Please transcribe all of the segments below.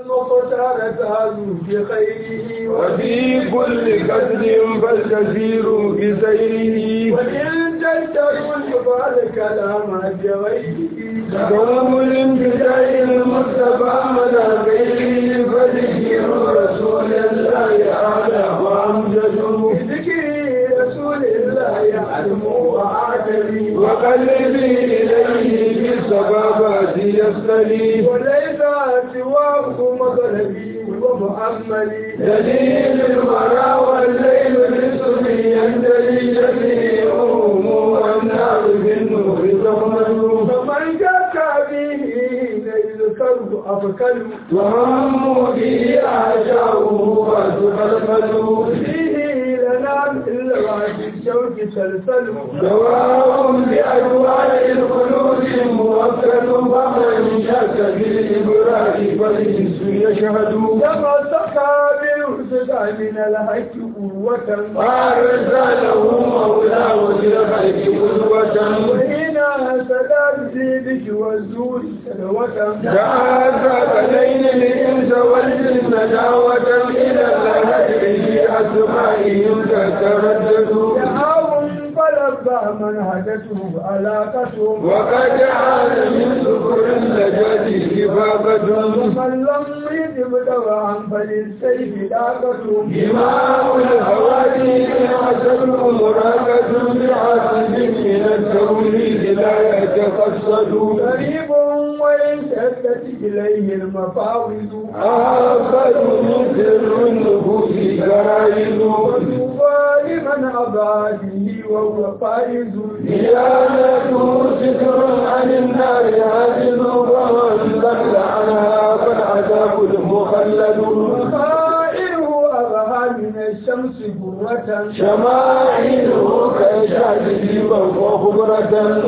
المختار تعالوا بخيره وفي كل قتل فالكثير بسيره وإن تشتروا الجبال كلام بغيره دوم الانتداء المصطفى مدى غيره فذكر رسول الله أعلى وأمجد بذكر رسول الله يعلم وعاتبي وقلبي إليه بالصبابات يصطلي وليس سواه مطلبي ومؤملي دليل الورى والليل للصبي ينتلي جميعهم والنار بالنور تغمد فمن جاك به يذكره أفكر وهم به أعشاؤه وتفلفلوا فيه لنا إلا بعد الشوك سلسل دواء بأدواء القلوب موكل فمن شك بالإبراء فالإنس يشهد تمسك بالهدى من الحق قوة وأرسله مولاه للخلق قدوة وهنا سداد زيدك والزور سلوة جاءت بين الإنس والجن دعوة إلى الهدي في أسمائهم تتردد دعاهم فلبى من هدته علاقتهم وقد عاد من سكر اللجاج كفافة ومن لم يجب دواء فللسيف داقتهم إمام الهوادي حسن مراقة بعاصب من التوليد لا يتقصد قريب وإن شدت إليه المفاوض أعقد من سر النفوس جرائد وطوبى لمن أبى به وهو فائز ديانته ستر عن النار عاجز ومن ضل عنها فالعذاب المخلد وخائره أبهى من الشمس قوة شمائله كشاهد وخبرة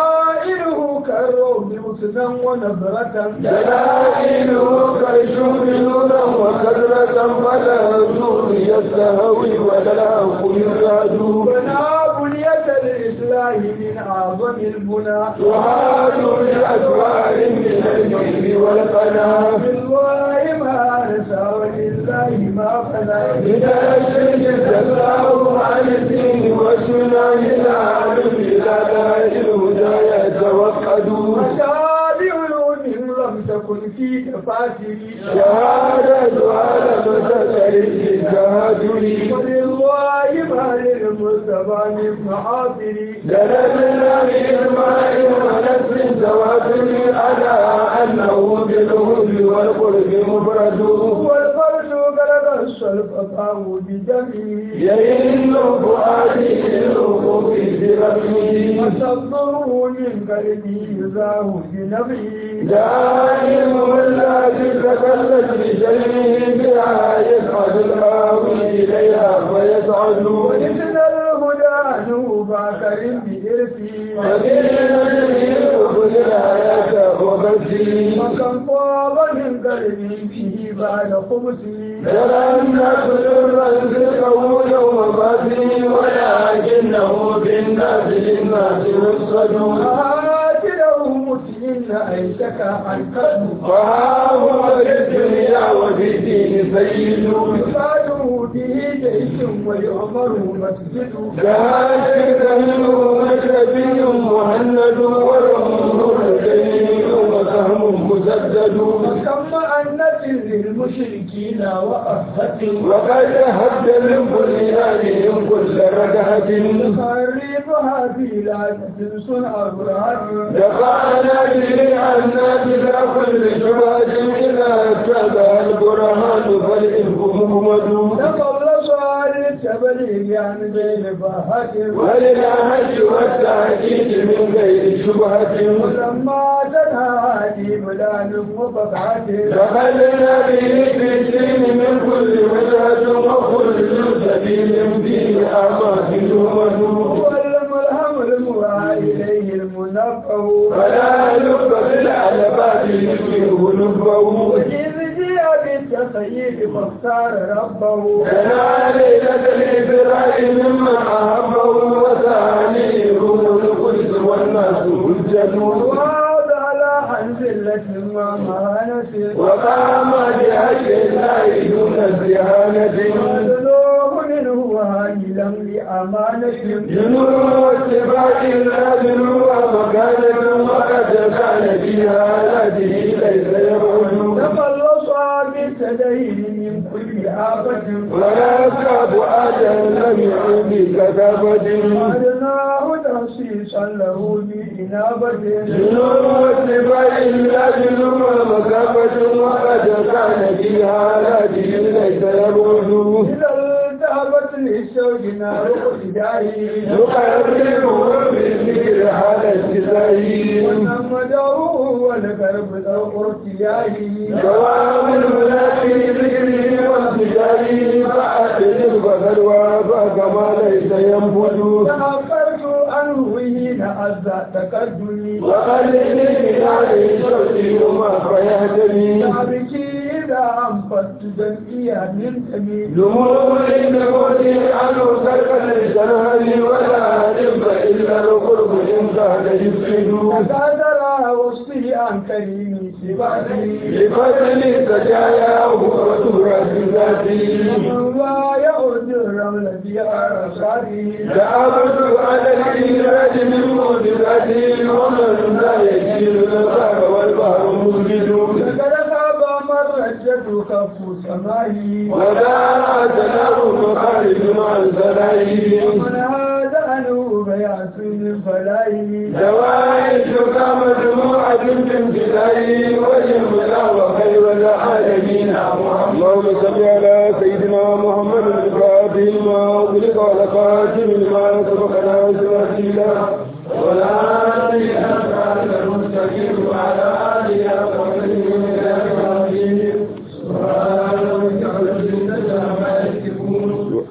وضائره كالروم حسنا ونظرة دلائله كالشوف نورا وكثرة فلا النور يستهوي ولا الحق يزاد بنا بنية الإسلام من أعظم البنى تعاد بأسوار من الجيب والقنا بالله ما نسى ولله ما فنى إذا شرك الله عن الدين والسنة إلى علم إلى داء الهدى يتوقدون مشابه علوم لم تكن في تفاسري شهادة على متسر التهاجر ولله ما للمصطفى من معاصري دللنا بإجماع ونفس تواتر على أنه بالهدى والقرب مفرد والفرد بلغ الصلب فهو بجمعه يئن فؤادي للوقوف برسمه وصدره من قلبه يزاه بنبعه دائم الذي تكلت بشيء بها يسعد الآوي إليها فيسعد وإذن الهدى نوبا كريم بإرثه فدين جميل كل الآيات وبسي وكم طاب من قلبه فيه بعد خبثه ترى الناس سرا ذكره يوم باسي ولكنه بالناس للناس يصد آتله مسئن أيتك عن قلبه وها هو في الدنيا وفي الدين سيد يفاده به جيش ويؤمر مسجد جهاز منه مشربي مهند والأمر جميل وسهم مسدد وكم أنت للمشركين وأهة وقد هد للبنيان كل ردهة يخربها في لعنة صنع أبرهة دفعنا به عنا بلا كل شبهة إذا اتبع البرهان فالإفك مهمد تخلص عن التبليغ عن بين فاهة وللعهد والتأكيد من غير شبهة ولما تنهى هذه بلاد وفقعة دخلنا به في الدين من كل وجهة وكل سبيل فيه أعمال تهمد والملهم الموعى إليه المنفه فلا لب في العلبات يشبه لبه وإذ جاء بالتخييل فاختار ربه كان ليلة الإسراء ممن أحبه وثانيه القدس والناس هجة وهذا على حنزلة ومهانة وقام الدهانة وذنوب منه وهائلا لأمانة جنوب اتباع الأجل ومكانة وقد كان فيها هذه ليس يبعد تخلص بالتدين من كل آفة ولا كاب أجل لم يعد بكتابة أدناه تخصيصا له بإنابة جنوب اتباع الأجل ومكانة وقد كان فيها هذه ليس يبعد إذا التهبت للشوق نار اقتدائه نقربه بالذكر على الجزائر ونمده والقرب ذو ارتياهه دوام المنافي ذكره وانتجاره فأحسن فقد وافى كما ليس ينفذ تنفرت عنه حين عز تقدمي وقلل من عليه صوتي وما فيهتمي تعبكي إذا أنفت دمئي من تميل دموع النبوت عنه سكن الجنهل ولا ذنب إلا القرب إن كان يفسد تكاثر وصفه عن كريم سباتي لفضل سجاياه وتراث ذاته ومن لا يعود الرمل بها رشادي تعبد على الإيراد من موجباته ومن لا يجيل البحر والبحر موجد لقد خاب من رجته كف سمائي ودار تنام مخارج عن سلائه ومن هذا عنه بيعت من فلائه دوائر كما دموعة في امتدائه وجملا وخير العالمين اللهم صل على سيدنا محمد الفاتح ما أغلق على خاتم ما سبقنا سبحانه ولا إله إلا المستقيم وعلى آله وصحبه وسلم سبحان ربك رب العزة عما يصفون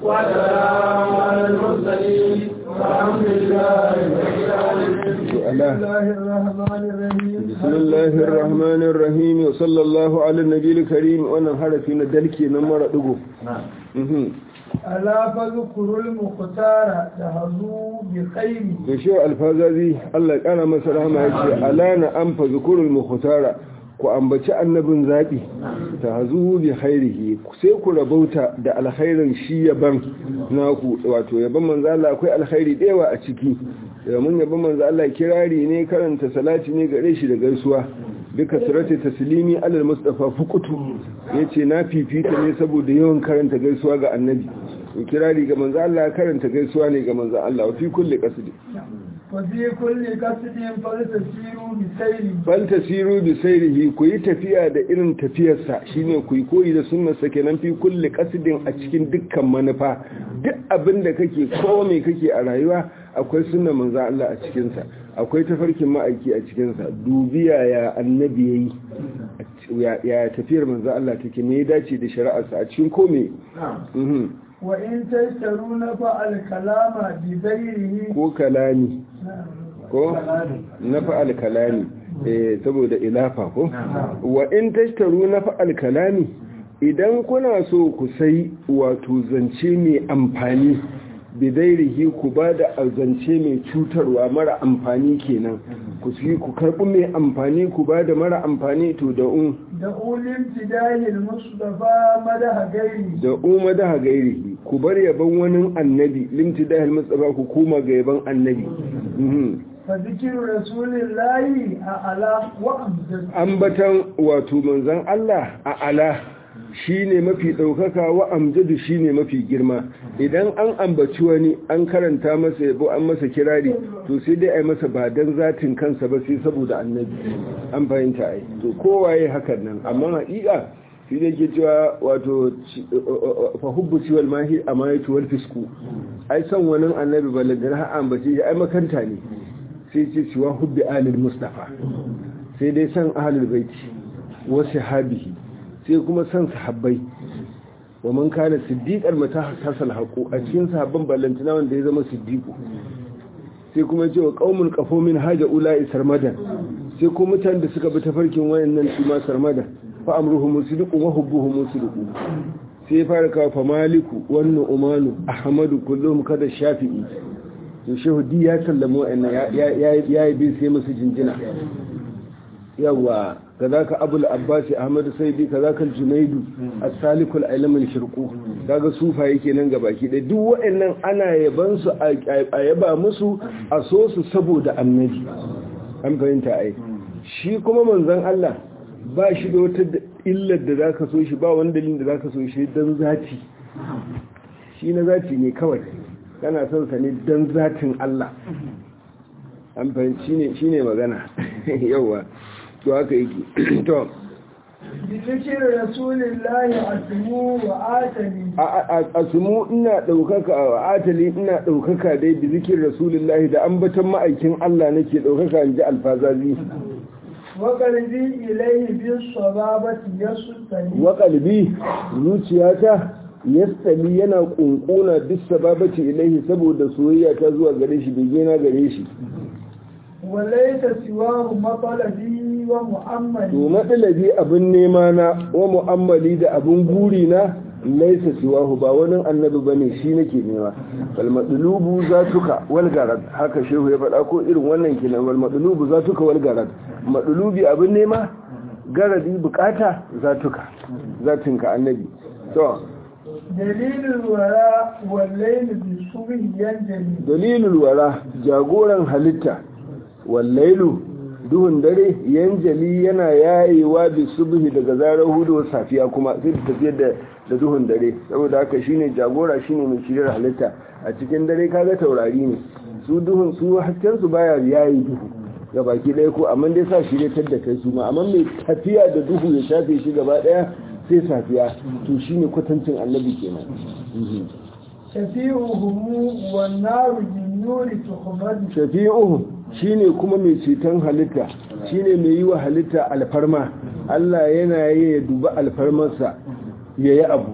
وسلام على المرسلين والحمد لله رب العالمين بسم الله الرحمن الرحيم بسم الله الرحمن الرحيم وصلى الله على النبي الكريم wannan harafi na dalke nan mara digo ألا فذكروا المختار تهزوا بخير da shi alfazazi Allah kana masa rahama yace alana an fa zikrul mukhtara ku ambaci annabin zabi tahzu bi khairihi sai ku rabauta da alkhairin shi yaban naku wato yaban manzo Allah akwai alkhairi da yawa a ciki mun yaban manzo Allah kirari ne karanta salati ne gare shi da gaisuwa duka surati taslimi alal mustafa fukutu yace na fifita ne saboda yawan karanta gaisuwa ga annabi to kirari ga manzo Allah karanta gaisuwa ne ga manzo Allah fi kulli qasdi وفي كل قصد فلتسيروا بسير bal tasiru bi sayrihi ku yi tafiya da irin tafiyarsa shine ku yi koyi da sunnarsa kenan fi kulli qasdin a cikin dukkan manufa duk abin da kake ko me kake a rayuwa akwai sunnar manzo Allah a cikin sa akwai tafarkin ma'aiki a cikin sa dubiya ya annabi yayi ya tafiyar manzo Allah take me ya dace da shari'arsa a cikin kome mhm وإن تشترون فالكلام بغيره ko kalami ko na fa'al kalami eh saboda ilafa ko wa in tashtaru na fa'al kalami idan kuna so ku sai wato zance mai amfani bidairihi ku ba da zance mai cutarwa mara amfani kenan ku fi ku karɓi mai amfani ku ba da mara amfani to da un da ulin tidahil mustafa madaha gairi da umma da gairihi ku bar yaban wani annabi limtidahil mustafa ku koma ga yaban annabi Mhm. fa zikiru rasulillahi a ala wa amjad ambatan wato manzan Allah a ala shine mafi ɗaukaka wa amjadu shine mafi girma idan an ambaci wani an karanta masa yabo an masa kirari to sai dai a yi masa ba don zatin kansa ba sai saboda annabi an fahimta ai to kowaye hakan nan amma haƙiƙa shi ne ke cewa wato fa hubbu ciwal mahi a mayatu wal fisku ai son wani annabi balagar har ambace shi ai makanta ne sai ce cewa hubbi alil mustafa sai dai san ahlul baiti wa sahabihi sai kuma san sahabbai wa man kana siddiqan mata hasal haqu a cikin sahabban ballantina wanda ya zama siddiqu sai kuma ce wa qaumun qafo min haja ulai sarmadan sai kuma mutanen da suka bi tafarkin wayannan su ma sarmadan fa amruhum musdiqu wa hubbuhum musdiqu sai fara kawo fa maliku wannan umanu ahmadu kullum kada shafi'i to shehu di ya sallama wa'annan ya yi bin sai musu jinjina yawa kazaka abul abbasi ahmad saidi kazaka junaidu as-salikul ilmul shirqu kaga sufa yake nan gabaki da duk waɗannan ana yaban su a yaba musu a so su saboda annabi an fahimta ai shi kuma manzon Allah ba shi da wata illar da zaka so shi ba wani dalilin da zaka so shi dan zati shi na zati ne kawai kana son sa ne dan zatin Allah an fahimci ne shine magana yawa to haka yake to بذكر رسول الله أسمو وآتني asmu ina daukaka a atali ina daukaka dai bi zikir rasulullahi da ambaton ma'aikin Allah nake daukaka inji alfazazi وقلبي إليه بالصبابة يسطني wa qalbi zuciyata yastali yana kunkuna bis sababati ilaihi saboda soyayya ta zuwa gare shi bege na gare shi وليس سواه مطلبي ومؤملي to matsalabi abin nema na wa mu'ammali da abin guri na laisa siwahu ba wani annabi bane shi nake nema wal madlubu zatuka wal garad haka shehu ya faɗa ko irin wannan kenan wal madlubu zatuka wal garad madlubi abin nema garadi bukata zatuka zatinka annabi to دليل الوراء والليل بالصبح ينجلي dalilul wara jagoran halitta wallailu duhun dare yanjali yana yayewa bi subhi daga zarar hudu safiya kuma sai ta tafiyar da da duhun dare saboda haka shine jagora shine mai shirin halitta a cikin dare kaga taurari ne su duhun su hasken su baya yayi duhu ga baki ɗaya ko amma dai sa shiryatar da kai su ma amma mai tafiya da duhu ya shafe shi gaba ɗaya sai safiya to shine kwatancin annabi kenan Mhm. شفيعهم والنار بالنور تخمد shafi'uhu shine kuma mai ceton halitta shine mai yi wa halitta alfarma Allah yana yi ya duba alfarmarsa ya yi abu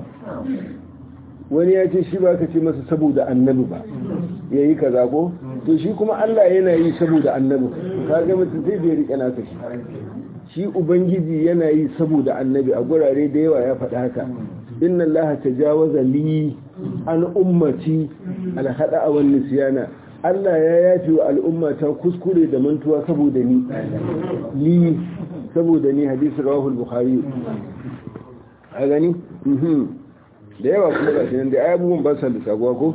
wani ya ce shi ba ka ce masa saboda annabi ba ya yi kaza ko to shi kuma Allah yana yi saboda annabi ka ga mutum sai bai rike naka shi shi ubangiji yana yi saboda annabi a gurare da yawa ya faɗa haka inna Allah tajawaza li an ummati al hada wa nisyana Allah ya yafi wa al'ummata kuskure da mantuwa saboda ni li saboda ni hadisi rawahu al-bukhari a gani mhm da yawa kuma ga shi nan da abubuwan ba sa da sabuwa ko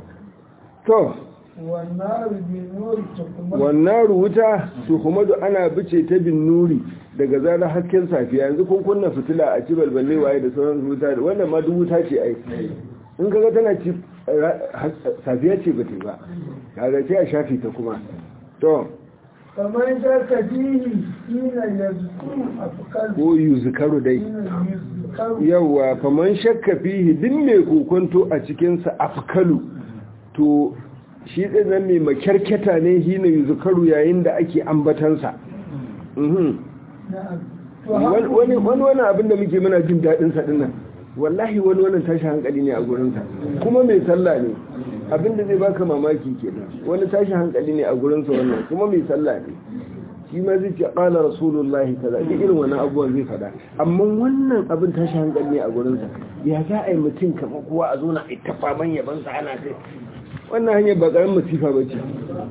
to والنار بالنور تخمد wannan wuta tuhumadu ana bice ta bin nuri daga zarar hasken safiya yanzu kun kunna fitila a ci balballe waye da sauran wuta wannan ma duk wuta ce ai in kaga tana ci ra- has- safiya ce ba ta yi ba kaga sai a shafi ta kuma to فمن شك فيه حين يذكر أفكار ko yuzkaru dai حين يذكر yawa faman shakka fihi din mai kokonto a cikinsa afkalu to shi ɗin nan mai makyarketa ne hina yuzkaru yayin da ake ambatansa mhm نعم wani wani wani abin da muke muna jin daɗin sa dinnan wallahi wani wannan tashi hankali ne a gurin sa kuma mai sallah ne abin da zai baka mamaki kenan wani tashi hankali ne a gurin sa wannan kuma mai sallah ne shi ma zai ce qala rasulullahi kaza duk irin wannan abubuwan zai faɗa amma wannan abin tashi hankali ne a gurin sa ya za a yi mutum kamar kowa a zo na ita faman yaban sa ana sai wannan hanyar ba karamin masifa ba ce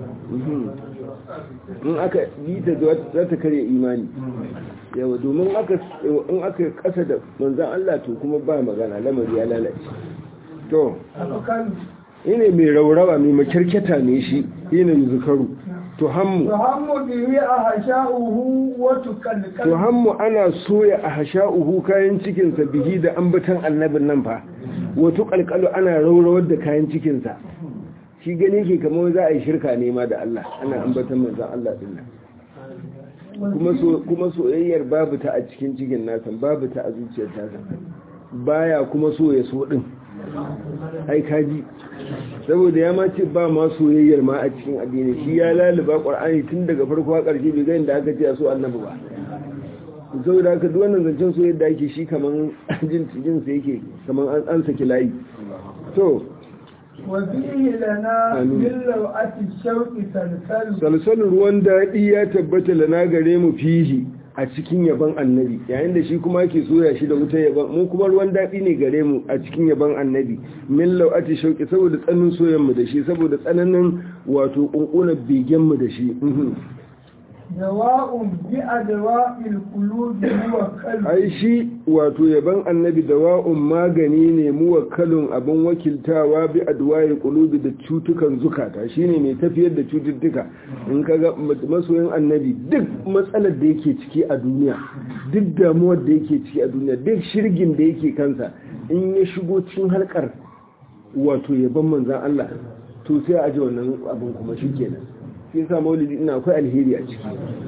in aka yi ta za ta karya imani yawa domin in aka kasa da manzan Allah to kuma ba magana lamari ya lalace to أفكار ine mai raurawa mai makirketa ne shi ine zukaru to hammu تهم به أحشاؤه to وتكلكل hammu ana soya a hasha'uhu kayan cikinsa bihi da ambatan annabin nan fa wato kalkalu ana raurawar da kayan cikinsa shi gani ke kamar za a yi shirka ne ma da Allah ana ambatan manzan Allah din nan kuma so kuma soyayyar babu ta a cikin cikin nasa babu ta a zuciyar tasa baya kuma so ya so din ai kaji saboda ya ma ce ba ma soyayyar ma a cikin addini shi ya laluba qur'ani tun daga farko har ƙarshe bai ga inda aka ce a so annabi ba saboda haka duk wannan zancen soyayyar da ake shi kaman jin jin sa yake kaman an an saki layi to وفيه لنا آمين. من لوعة الشوق سلسل salsalin ruwan daɗi ya tabbata lana gare mu fihi a cikin yaban annabi yayin da shi kuma ke soya shi da wuta yaban mu kuma ruwan daɗi ne gare mu a cikin yaban annabi min lau'ati shauki saboda tsanin soyan mu da shi saboda tsananin wato kunkunan begen mu da shi mhm. dawa'un bi adwa'il qulubi muwakkal ai shi wato yaban annabi dawa'un magani ne muwakkalun abin wakiltawa bi adwa'il qulubi da cutukan zukata shine mai tafiyar da cututtuka in kaga masoyin annabi duk matsalar da yake ciki a duniya duk damuwar da yake ciki a duniya duk shirgin da yake kansa in ya shigo cikin halkar wato yaban manzan Allah to sai a ji wannan abin kuma shikenan sai yasa maulidi ina akwai alheri a ciki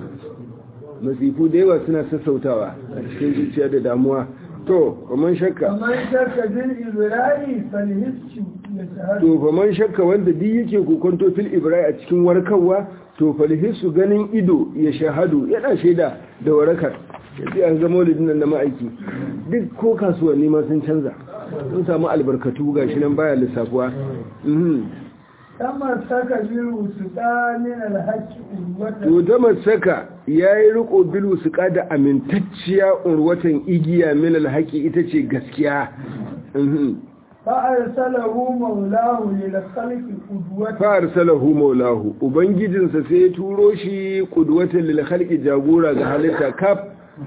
masifu da yawa suna sassautawa a cikin zuciya da damuwa to kaman shakka kamar shakka bil ibrahim falhissu ya shahadu to faman shakka wanda duk yake kokonto fil ibrai a cikin warkarwa to falhisu ganin ido ya shahadu yana shaida da warakar sai an zama maulidin nan da ma'aiki duk ko kasuwanni ma sun canza sun samu albarkatu gashi nan baya lissafuwa mhm kamar saka bil wusuqa min al haqqi urwatan to da masaka yayi riko bilu su da amintacciya urwatan igiya min alhaqi ita ce gaskiya mhm fa arsalahu maulahu lil khalqi qudwatan fa arsalahu maulahu ubangijinsa sai ya turo shi qudwatan lil khalqi jagora ga halitta kaf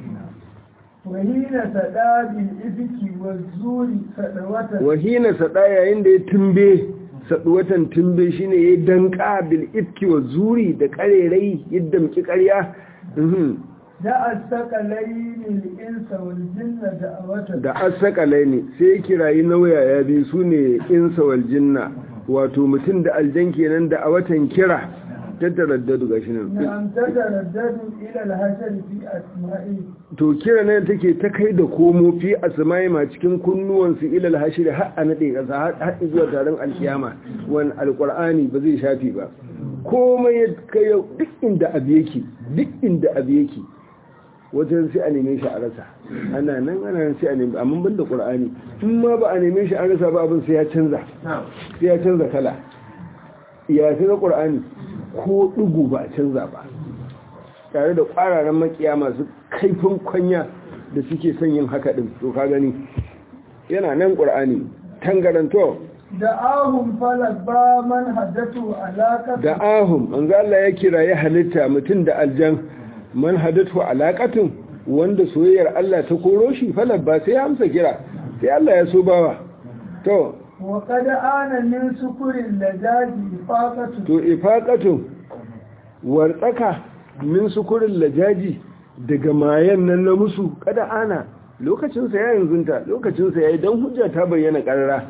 wa hina sada bil ifki waz zuri sadawatan wahina sada yayin da ya tumbe saduwatan tumbe shine ya danka bil ifki wa zuri da karerai yadda muke karya mhm da asaqalaini lil insa wal jinna da'awatan da asakalai ne sai ya kirayi nauya ya bi su ne insa wal jinna wato mutum da aljan kenan da a watan kira ta taraddadu ga shi nan نعم تتردد إلى الهجر في أسمائه to kira nan take ta kai da komo fi asma'i ma cikin kunnuwansu ilal hashir har a nade kasa har zuwa taron alkiyama wan alqur'ani ba zai shafi ba komai ya kai duk inda abu yake duk inda abu yake wajen sai a neme shi a rasa ana nan ana nan sai a neme amma ban da qur'ani in ma ba a neme shi a rasa ba abin sai ya canza sai ya canza kala ya sai na qur'ani ko dugu ba a canza ba tare da ƙwararren makiya masu kaifin kwanya da suke son yin haka din to ka gani yana nan qur'ani tangaranto دعاهم فلبى من حدثوا علاقة da ahum manzo Allah ya kira ya halitta mutum da aljan man hadatu alaqatun wanda soyayyar Allah ta koro shi falabba sai ya amsa kira sai Allah ya so bawa to وقد آن من سكر اللجاج إفاقة to ifaqatun wartsaka min sukurin lajaji daga mayan nan na musu kada ana lokacin sa ya yanzunta lokacin sa yayi dan hujja ta bayyana karara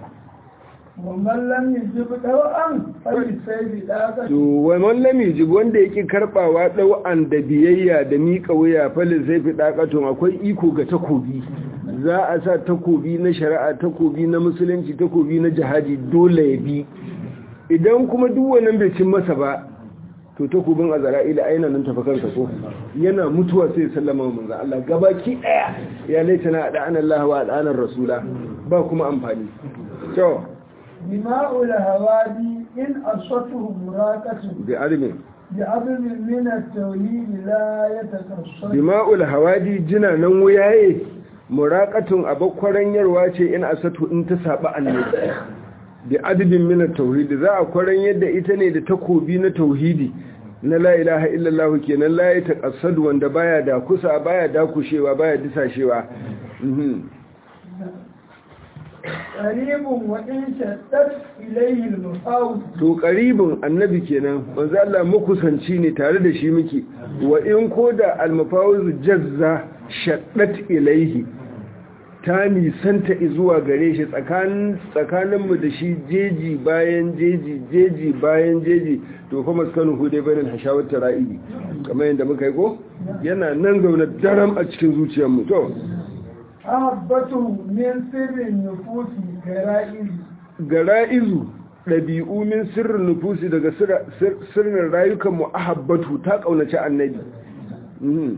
ومن لم يجب دوءا فلسيف داقة to wai mallam yujib wanda yake karbawa dau'an da biyayya da mika wuya falin sai fi dakatun akwai iko ga takobi za a sa takobi na shari'a takobi na musulunci takobi na jihadi dole ya bi idan kuma duk wannan bai cin masa ba to takobin azra'ila aina nan tafi kansa ko yana mutuwa sai sallama manzo Allah gabaki daya ya laitana da anallahu wa anar rasula ba kuma amfani to دماء الهوادي إن أصته مراقة bi armin بعظم من التوحيد لا يتكسر dima'ul hawadi jina nan wuyaye muraqatun abakwaran yarwa ce in asatu in ta saba annabi bi adadin min at-tauhid za a kwaran yadda ita ne da takobi na tauhidi na la ilaha illallah kenan la ya taqassadu wanda baya da kusa baya da kushewa baya disashewa mhm قريب وإن شدت إليه المفاوض to qaribun annabi kenan manzo Allah makusanci ne tare da shi muke wa in koda al-mafawuz jazza shaddat ilaihi ta nisanta zuwa gare shi tsakanin tsakaninmu da shi jeji bayan jeji jeji bayan jeji to fa maskanu hude bainal hashawat tara'ibi kamar yadda muka yi ko yana nan zaune daram a cikin zuciyarmu to أحبته من سر النفوس كرائز gara'izu ɗabi'u min sirrin nufusi daga sirra- sir- sirrin rayukan mu ahabbatu ta ƙaunaci annabi Mhm.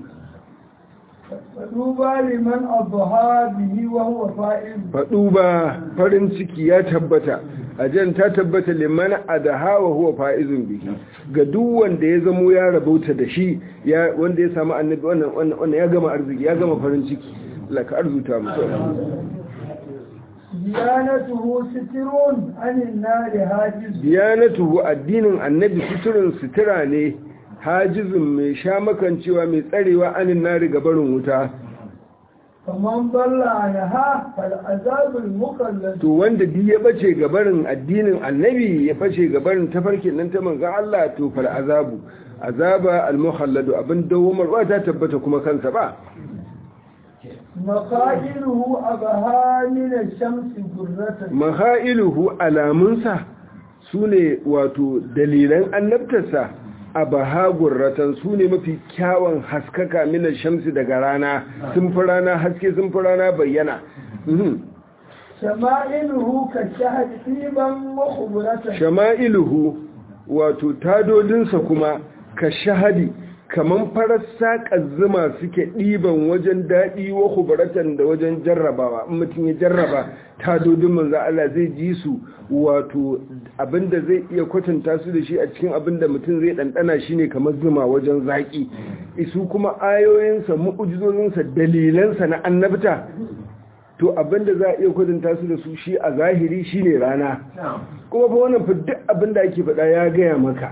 فطوبى لمن أضحى به وهو فائز faɗu ba farin ciki ya tabbata ajan ta tabbata liman adaha wa huwa fa'izun bihi ga duk wanda ya zamo ya rabauta da shi ya wanda ya samu annabi wannan wannan wannan ya gama arziki ya gama farin ciki Allah ka arzuta mu ديانته ستر عن النار هاجز diyanatuhu addinin annabi suturin sutura ne hajizun mai sha makancewa mai tsarewa anin nari gabarin wuta فمن ضل عنها فالعذاب المخلد to wanda duk ya bace gabarin addinin annabi ya bace gabarin tafarkin nan ta manzon Allah to fal azabu azaba al muhalladu abin dawamar ba ta tabbata kuma kansa ba مخائله أبها من الشمس قرة mahailuhu alamunsa sune wato dalilan annabtarsa abaha gurratan sune mafi kyawun haskaka mina shamsi daga rana sun fi rana haske sun fi rana bayyana Mhm. شمائله كالشهد طيبا وخبرة shama'iluhu wato tadodinsa kuma ka shahadi kaman farar saƙar zuma suke ɗiban wajen daɗi wa hubaratan da wajen jarrabawa in mutum ya jarraba tadodin manzo Allah zai ji su wato abinda zai iya kwatanta su da shi a cikin abinda mutum zai ɗanɗana shi ne kamar zuma wajen zaƙi isu kuma ayoyinsa mu'ujizozinsa dalilansa na annabta to abinda za a iya kwatanta su da su shi a zahiri shine rana kuma fa wannan fa duk abinda ake faɗa ya gaya maka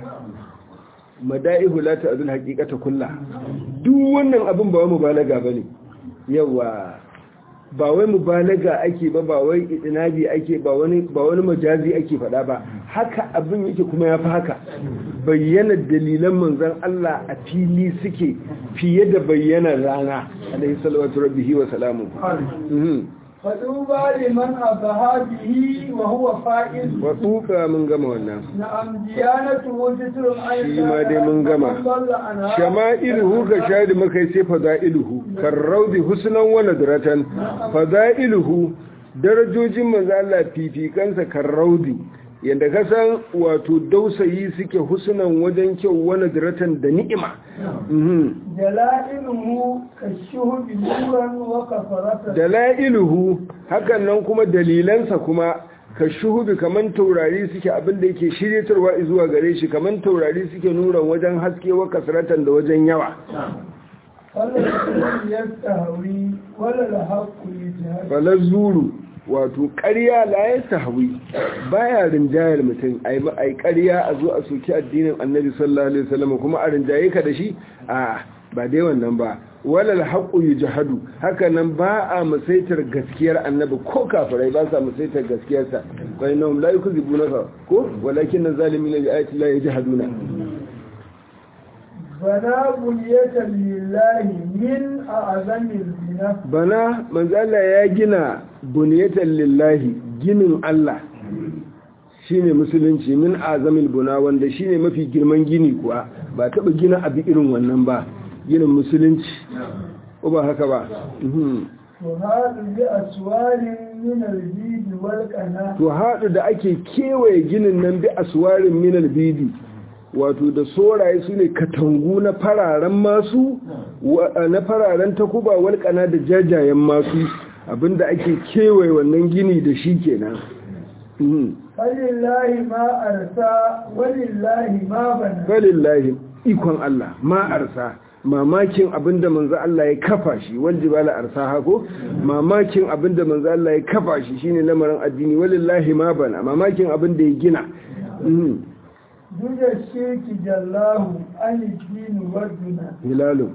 mada'ihu la ta'dul haqiqata kulla duk wannan abin ba wai mubalaga bane yawa ba wai mubalaga ake ba ba wai itinabi ake ba wani ba wani majazi ake faɗa ba haka abin yake kuma yafi haka bayyana dalilan manzon Allah a fili suke fiye da bayyanar rana alaihi salatu rabbihi wa salamu mhm فطوبى لمن أبها به وهو فائز wa tuka mun gama wannan نعم ديانته ستر عن shi ma dai mun gama من ضل عنها shama'iluhu ka shadi makai sai fada'iluhu karraudi husnan wa nadratan fada'iluhu darajojin manzo Allah fifikansa karraudi yanda ka san wato dausayi suke husnan wajen kyau wa nadratan da ni'ima mhm دلائله كالشهب نورا وكفرة dalailuhu hakan nan kuma dalilansa kuma ka shuhubi kaman taurari suke abinda yake shiryatarwa zuwa gare shi kaman taurari suke nuran wajen haske wa kasratan da wajen yawa ولا الشهب يستهوي ولا الحق يجهل falar zuru wato ƙarya la ya sahwi baya rinjayar mutum ai ma- ai ƙarya a zo a soki addinin annabi sallallahu alaihi wasallam kuma a rinjaye ka da shi a ba dai wannan ba walal haqqu yujhadu haka nan ba a musaitar gaskiyar annabi ko kafirai ba sa musaitar gaskiyarsa fa innahum la yukzibunaka ko walakin zalimina bi ayati la yajhaduna بنا بنية لله من أعظم الزنا bana manzala ya gina buniyatan lillahi ginin Allah shine musulunci min azamil buna wanda shine mafi girman gini kuwa ba taba gina abu irin wannan ba ginin musulunci ko ba haka ba Mhm. وهذا بأسوار من الجيد والقناة to haɗu da ake kewaye ginin nan bi aswarin minal bidi wato da soraye su ne katangu na fararen masu wa- na fararen takuba walƙana da jajayen masu abinda ake kewaye wannan gini da shi kenan Mhm. فلله ما أرسى ولله ما بنى falillahi ikon Allah ma arsa mamakin abinda manzo Allah ya kafa shi wanda bala arsa hako mamakin abinda manzo Allah ya kafa shi shine lamarin addini walillahi ma bana mamakin abinda ya gina Mhm. دون الشرك جلاه عن الدين والدنا hilalun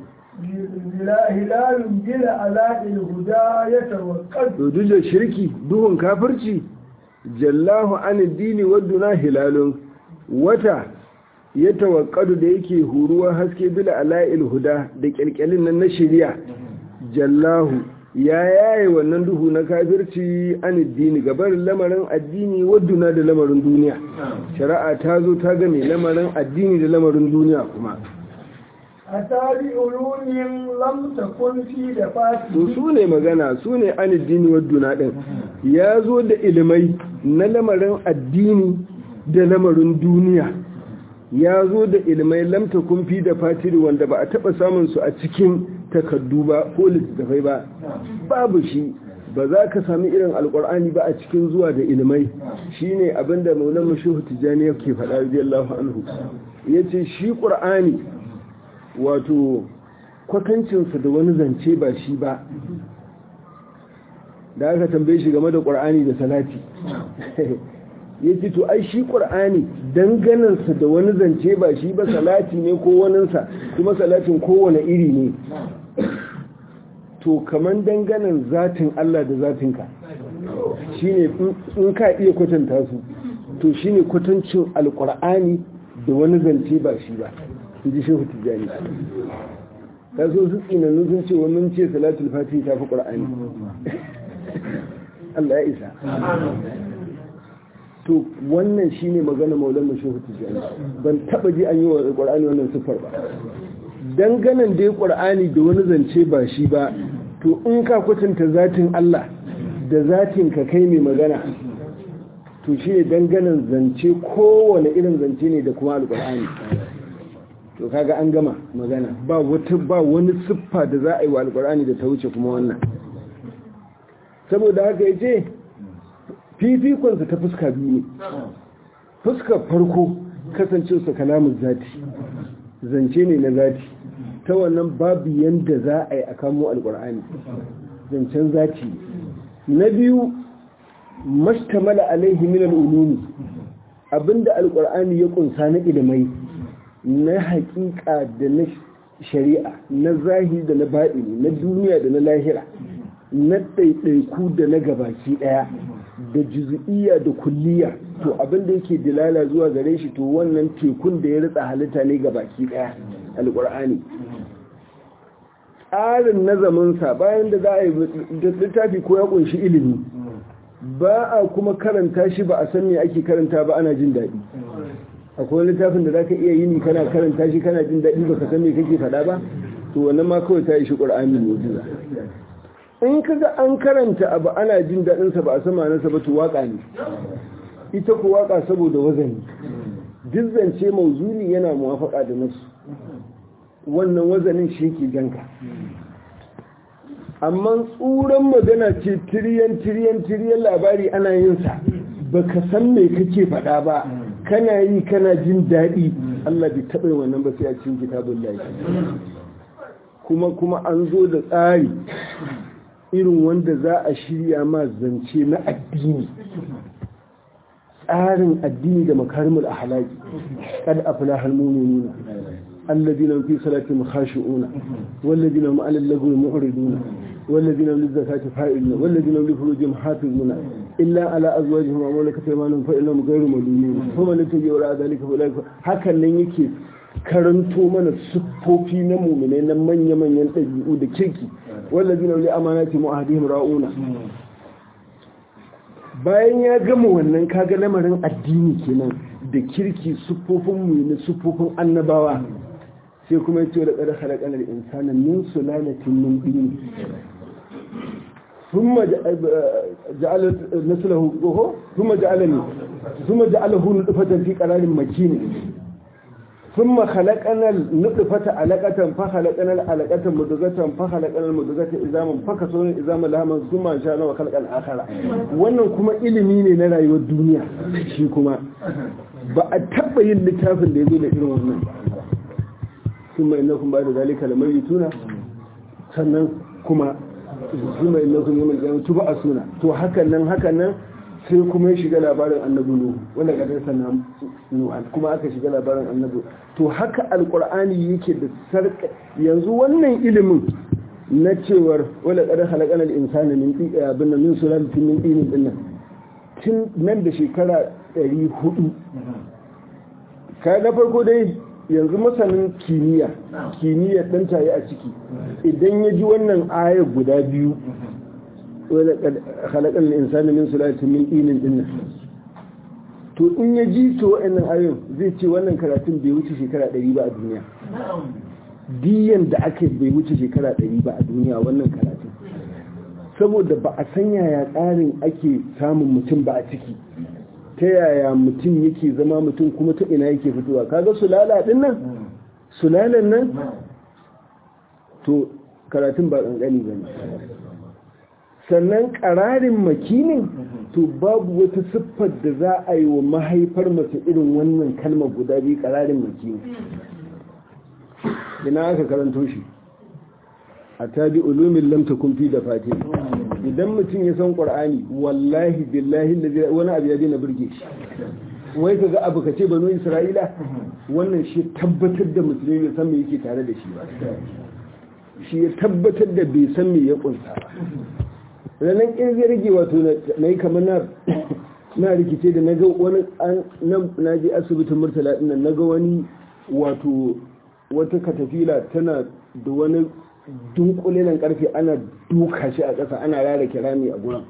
هلال بلا علاء الهدى يتوكل to duk da shirki duhun kafirci jallahu an addini wadduna hilalun wata ya tawakkadu da yake huruwa haske bila ala'il huda da kyalkyalin nan na shari'a jallahu ya yaye wannan duhu na kafirci an addini gabarin lamarin addini wadduna da lamarin duniya shari'a ta zo ta game lamarin addini da lamarin duniya kuma أتى بعلوم لم تكن في to دفاته su ne magana su ne an addini wadduna ɗin ya zo da ilimai na lamarin addini da lamarin duniya ya zo da ilimai lamta kumfi da fatiri wanda ba a taɓa samun su a cikin takardu ba ko littattafai ba babu shi ba za ka sami irin alkur'ani ba a cikin zuwa da ilimai shine abinda maulan mashuhu tijjani yake faɗa radiyallahu anhu yace shi qur'ani wato kwatancinsa da wani zance ba shi ba da aka tambaye shi game da ƙwar'ani da salati ya ce to ai shi ƙur'ani danganansa da wani zance ba shi ba salati ne ko waninsa kuma salatin kowane iri ne to kaman danganan zatin Allah da zatinka shine in ka iya kwatanta su to shine kwatancin alƙur'ani da wani zance ba shi ba in ji shehu tijjani ta so su tsinannu sun ce wani ce salatul fatiha ta fi ƙur'ani Allah ya isa to wannan shine magana maulan mashuhu tijani ban taba ji an yi wa qur'ani wannan sifar ba danganan dai qur'ani da wani zance ba shi ba to in ka kwatanta zatin Allah da zatin ka kai mai magana to shine danganan zance kowane irin zance ne da kuma alqur'ani to kaga an gama magana ba wata ba wani siffa da za a yi wa alqur'ani da ta wuce kuma wannan saboda haka yace fifikonsa ta fuska biyu ne fuskar farko kasancewarsa kalamun zati zance ne na zati ta wannan babu yanda za a yi a kamo alkur'ani zancen zati na biyu mashtamala alaihi min al'ulumi abinda alkur'ani ya kunsa na ilimai na hakika da na shari'a na zahiri da na baɗini na duniya da na lahira na ɗaiɗaiku da na gabaki ɗaya da juzu'iyya da kulliya to abin da yake dilala zuwa gare shi to wannan tekun da ya ritsa halitta ne ga baki daya alqur'ani tsarin nazaminsa bayan da za a yi littafi ko ya kunshi ilimi ba a kuma karanta shi ba a san me ake karanta ba ana jin daɗi akwai littafin da zaka iya yini kana karanta shi kana jin daɗi baka san me kake faɗa ba to wannan ma kawai ta yi shi qur'ani mu'jiza in kaga an karanta abu ana jin daɗinsa ba a sama nasa ba to waka ne ita ku waka saboda wazani duk zance mauzuni yana muwafaka da nasu wannan wazanin shi ke ganka amma tsuran magana ce tiriyan tiriyan tiriyan labari ana yin sa baka san me kake faɗa ba kana yi kana jin daɗi Allah bai taɓa wannan ba sai a cikin kitabun lafi kuma kuma an zo da tsari irin wanda za a shirya ma zance na addini tsarin addini da makarimul ahlaki kad aflahal mu'minuna alladhina fi salatihim khashi'una walladhina hum 'alal lagwi mu'riduna walladhina hum lizakati fa'iluna walladhina hum li furujihim hafizuna illa ala azwajihim wa malakat aymanuhum fa innahum ghayru malumin fa man yattaji wara dhalika fa ulaika hakan nan yake karanto mana siffofi na mu'minai na manya-manyan ɗabi'u da kirki wallazina li amanati mu'ahdihim ra'una bayan ya gama wannan kaga lamarin addini kenan da kirki sufofin mu ne sufofin annabawa sai kuma yace da qad khalaqana al-insana min sulalatin min tin thumma ja'ala naslahu thumma ja'alani thumma ja'alahu nutfatan fi qararin makin ثم خلقنا النطفة علقة فخلقنا العلقة مدغة فخلقنا المدغة إزاما فكسونا إزاما لهما ثم أنشأنا وخلقنا الآخرة wannan kuma ilimi ne na rayuwar duniya shi kuma ba a taɓa yin littafin da ya zo da irin wannan kuma inna kun ba da zalika da mai tuna sannan kuma kuma inna kun yi mai tuba a suna to hakan nan hakan nan sai kuma ya shiga labarin annabi nuhu wanda kadar sana nuhan kuma aka shiga labarin annabi to haka alkur'ani yake da sarka yanzu wannan ilimin na cewar wala kadar halakana al-insana min abin min sulalatin min dinin dinnan tun nan da shekara 400 kai na farko dai yanzu masanin kimiyya kimiyya dan tayi a ciki idan ya ji wannan ayar guda biyu ولقد خلقنا الانسان من سلاله من طين din to in ya ji to wa'annan ayoyin zai ce wannan karatun bai wuce shekara 100 ba a duniya diyan da ake bai wuce shekara 100 ba a duniya wannan karatun saboda ba a san yaya tsarin ake samun mutum ba a ciki ta yaya mutum yake zama mutum kuma ta ina yake fitowa kaga sulala din nan sulalan nan to karatun ba kankani bane sannan ƙararin makinin to babu wata siffar da za a yi wa mahaifar mace irin wannan kalmar guda biyu ƙararin makini ina aka karanto shi a tabi ulumin lamta kumfi da fati idan mutum ya san qur'ani wallahi billahi allazi wani abu ya daina burge shi wai ka ga abu ka ce banu isra'ila wannan shi tabbatar da musulmi bai san me yake tare da shi ba shi ya tabbatar da bai san me ya kunsa ba ranar in zai rage wato na yi kamar na na rikice da naga wani na je asibitin murtala ɗin na ga wani wato wata katafila tana da wani dunkulenan karfe ana duka shi a ƙasa ana rara kirami a gurin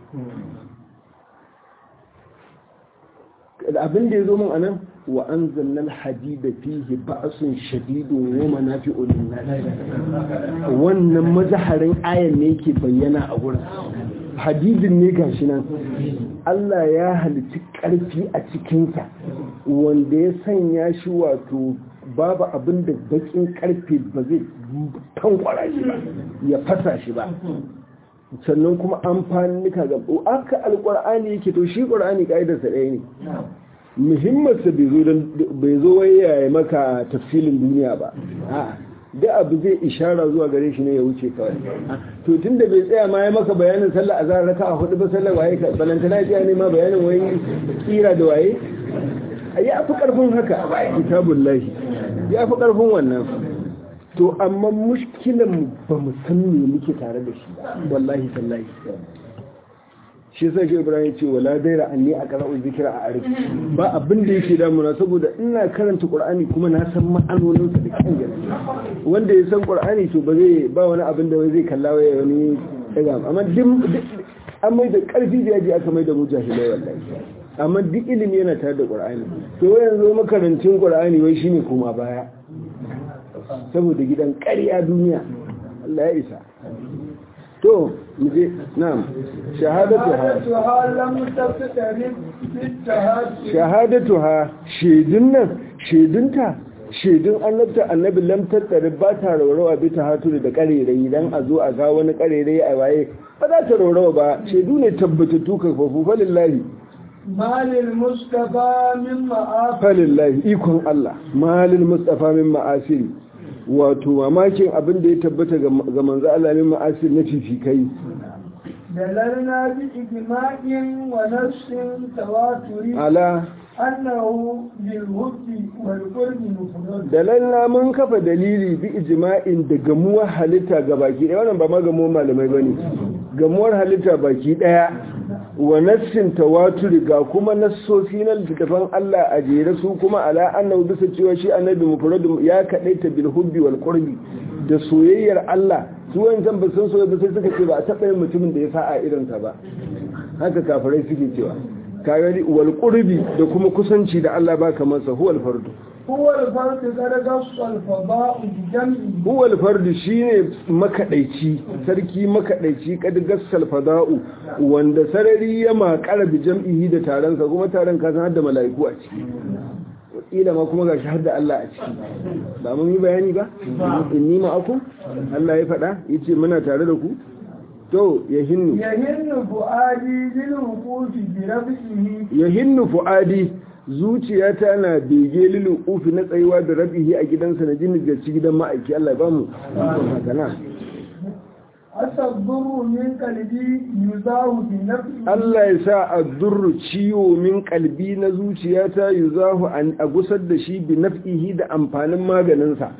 abin da ya zo min anan wa an zannan hadida fihi ba'asun shadidun wa manafi'un linnas wannan mazaharin ayan ne yake bayyana a gurin hadidin ne gashi nan Allah ya halitta ƙarfi a cikinsa wanda ya sanya shi wato babu abin da bakin ƙarfe ba zai tankwara shi ba ya fasa shi ba sannan kuma amfanika ga aka alƙur'ani yake to shi ƙur'ani ƙa'idarsa ɗaya ne muhimmansa bai zo wai ya maka tafsilin duniya ba da abu zai ishara zuwa gare shi ne ya wuce kawai to tun da bai tsaya ma ya maka bayanin sallah a zarar raka a hudu ba sallah waye ka balantana ya ne ma bayanin wai tsira da waye ya fi karfin haka kitabun lahi ya fi karfin wannan to amma mushkilan ba mu san me muke tare da shi wallahi tallahi shi sai shi ibrahim ce wala daira anni a qara'u zikra a arif ba abin da yake damuna saboda ina karanta qur'ani kuma na san ma'anonin sa da kan gaske wanda ya san qur'ani to ba zai ba wani abin da zai kalla waya wani daga amma duk an mai da karfi da yaji aka mai da mujahilai wallahi amma duk ilimi yana tare da qur'ani to yanzu makarancin qur'ani wai shine kuma baya saboda gidan ƙarya duniya Allah ya isa to muje na'am shahadatuha lam taftarib shahadatuha shedun nan shedunta shedun annabta annabi lam tattarib ba ta raurawa bi ta hatu da karerai dan a zo a ga wani karerai a waye ba za ta raurawa ba shedu ne tabbatattu ka fafu falillahi malil mustafa min ma'af falillahi ikon Allah malil mustafa min ma'asiri wato mamakin abin da ya tabbata ga manzo Allah min ma'asir na fifikai dalalna bi ijma'in wa nassin tawaturi ala annahu bil hubbi wal qurbi mufrad dalalna mun kafa dalili bi ijma'in da gamuwar halitta ga baki daya wannan ba ma gamuwar malamai bane gamuwar halitta baki daya wa nassin tawaturi ga kuma nassosi na littattafan Allah a jere su kuma ala annahu bisa cewa shi annabi mufradu ya kadaita bil hubbi wal qurbi da soyayyar Allah su wancan ba sun soyayya ba sai suka ce ba a taɓa yin mutumin da ya sa a irinsa ba haka kafirai suke cewa kaga wal qurbi da kuma kusanci da Allah ba kamar sa huwal fardu huwa al fardu daraja al fada'u bi jam'i huwal fardu shine makadaici sarki makadaici kad gassal fada'u wanda sarari ya makara bi jam'ihi da taron sa kuma taron ka san har da mala'iku a ciki kila ma kuma gashi har da Allah a ciki ba mun yi bayani ba inni ma aku Allah ya faɗa yace muna tare da ku to ya hinnu yahinnu fu'adi bil wuqufi bi rabbihi yahinnu fu'adi zuciyata na bege lilu ufi na tsayuwa da rabihi a gidansa na jini ga ci gidan ma'aiki Allah ya bamu haka na asabburu min qalbi yuzahu bi nafsi Allah ya sa addurru ciwo min kalbi na zuciyata yuzahu an a gusar da shi bi naf'ihi da amfanin maganinsa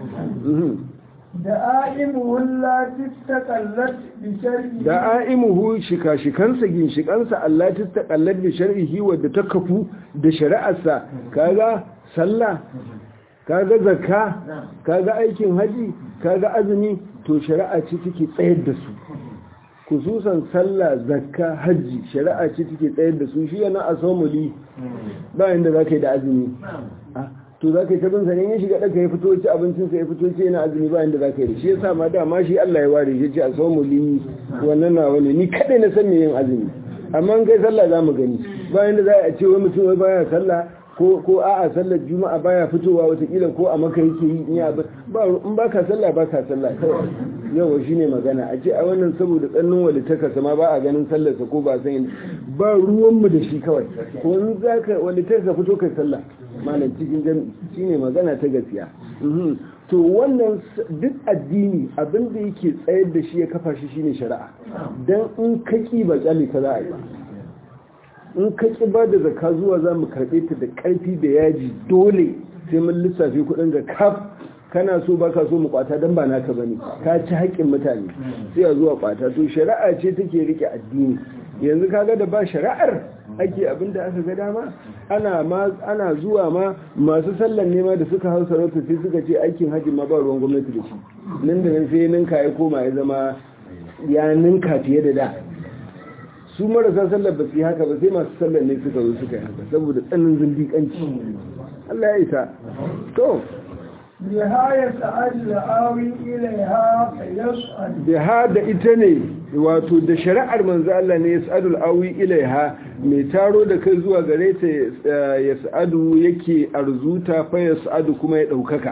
دائمه التي استقلت بشرعه da'imuhu shika-shikansa ginshikansa Allah ta takallar da shar'ihi wadda ta kafu da shari'arsa kaga sallah kaga zakka kaga aikin haji kaga azumi to shari'a ce take tsayar da su kususan sallah zakka haji shari'a ce take tsayar da su shi yana asomuli bayan da zaka yi da azumi to za ka yi tabin sanin ya shiga ɗaka ya fito ci abincinsa ya fito ci yana azumi bayan da za ka yi da shi ya sa ma dama shi Allah ya ware shi ce a so mu li wannan na wani ni kaɗai na san me yin azumi amma in kai sallah za mu gani bayan da za a ce wai mutum wai baya sallah ko ko a'a sallar juma'a baya fitowa watakila ko a maka yake yi in ya ba in baka sallah baka sallah kawai yawa shine magana a ce a wannan saboda tsannin walitaka sama ba a ganin sallarsa ko ba san ba ruwanmu da shi kawai ko in zaka walitaka fito kai sallah malam cikin jami'i shine magana ta gaskiya to wannan duk addini abin da yake tsayar da shi ya kafa shi shine shari'a dan in ka ki ba kyale ka za a yi ba in ka ki ba da zakka zuwa za mu karɓe ta da ƙarfi da yaji dole sai mun lissafi kuɗin ga kaf kana so ba ka so mu kwata don ba naka bane ka ci haƙƙin mutane sai a zuwa kwata to shari'a ce take rike addini yanzu kaga da ba shari'ar ake abin da aka ga dama ana ma ana zuwa ma masu sallan nema da suka hau sarauta sai suka ce aikin hajji ma ba ruwan gwamnati da shi nan da nan sai ninka ya koma ya zama ya ninka fiye da da su marasa sallar ba su yi haka ba sai masu sallar ne suka zo suka yi haka saboda tsanin zindiƙanci Allah ya isa to نهاية الآوي إليها يسأل biha da ita ne wato da shari'ar manzo Allah ne yas'adul awi ilaiha mai taro da kai zuwa gare ta yas'adu yake arzuta fa yas'adu kuma ya daukaka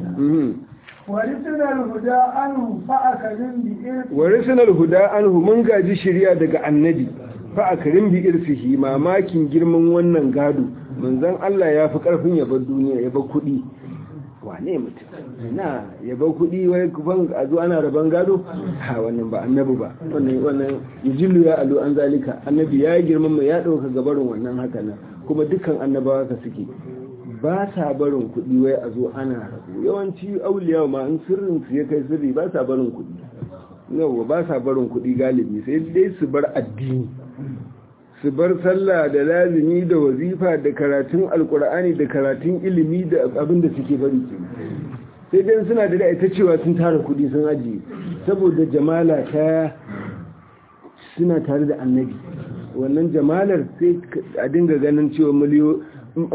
ورثنا الهدى عنه فأكرم بإرث warisinal huda anhu mun gaji shari'a daga annabi fa akrim bi irsihi mamakin girman wannan gado manzon Allah ya fi karfin ya bar duniya ya bar kudi wane mutum na ya bar kudi wai kufan a zo ana raban gado ha wannan ba annabi ba wannan wannan yujillu ya alu an zalika annabi ya girmama ya dauka gabarin wannan haka nan kuma dukkan annabawa ka suke ba sa barin kudi wai a zo ana rabu yawanci auliya ma in sirrin su ya kai sirri ba sa barin kudi yawa ba sa barin kudi galibi sai dai su bar addini su bar sallah da lazimi da wazifa da karatun alkur'ani da karatun ilimi da abin da suke bari ke sai dai suna da ita cewa sun tara kudi sun ajiye saboda jamala ta suna tare da annabi wannan jamalar sai a dinga ganin cewa miliyo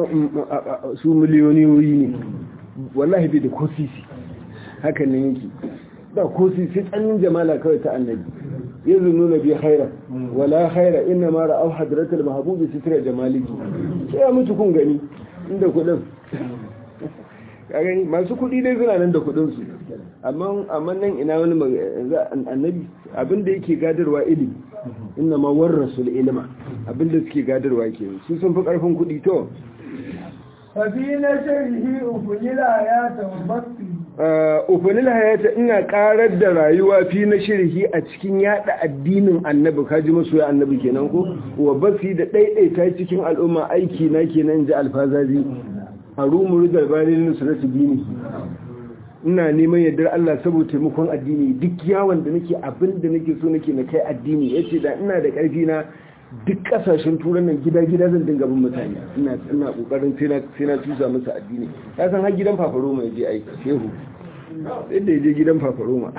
su miliyoniyoyi ne wallahi bai da kosisi haka ne yake ba kosisi tsanin jamala kawai ta annabi yanzu nuna bi khaira wala khaira inna ma ra'aw hadratul mahbubi sitra jamaliki sai ya mutu kun gani inda kudin ka gani masu kudi dai suna nan da kudin su amma amma nan ina wani annabi abinda yake gadarwa ilimi inna ma warasul ilma abinda suke gadarwa ke su sun fi karfin kudi to ففي نشره أفنل آيات وبطي ufanil hayata ina karar da rayuwa fi na shirhi a cikin yada addinin annabi kaji masoya annabi kenan ko wa basi da daidaita cikin al'umma aiki na kenan ji alfazazi a rumuru galbalin nusratu dini ina neman yardar Allah saboda taimakon addini duk yawon da nake abin da nake so nake na kai addini yace da ina da karfi na duk kasashen turan nan gida-gida zan dinga bin mutane ina ina kokarin sai na tusa musu addini ya san har gidan fafaroma ya je aiki shehu yadda ya je gidan fafaroma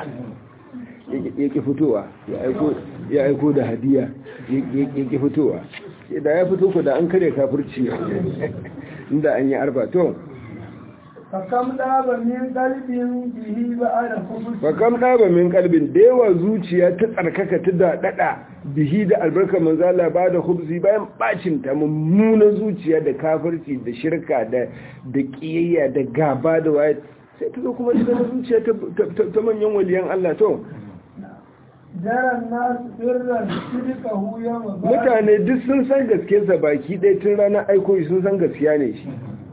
ya ki fitowa ya aiko da hadiya ya ki fitowa da ya fito ku da an kare kafirci inda an yi arba to fakam ɗaba min kalbin bihi ba a da kuma fakam ɗaba min kalbin da yawa zuciya ta tsarkaka ta daɗaɗa bihi da albarkar manzala ba da hubzi bayan bacin ta mummunan zuciya da kafirci da shirka da da ƙiyayya da gaba da waye sai ta zo kuma ta zama zuciya ta manyan waliyan Allah to jaran nasu birran shirka huya ma ba mutane duk sun san gaskiyarsa baki ɗaya tun ranar aiko shi sun san gaskiya ne shi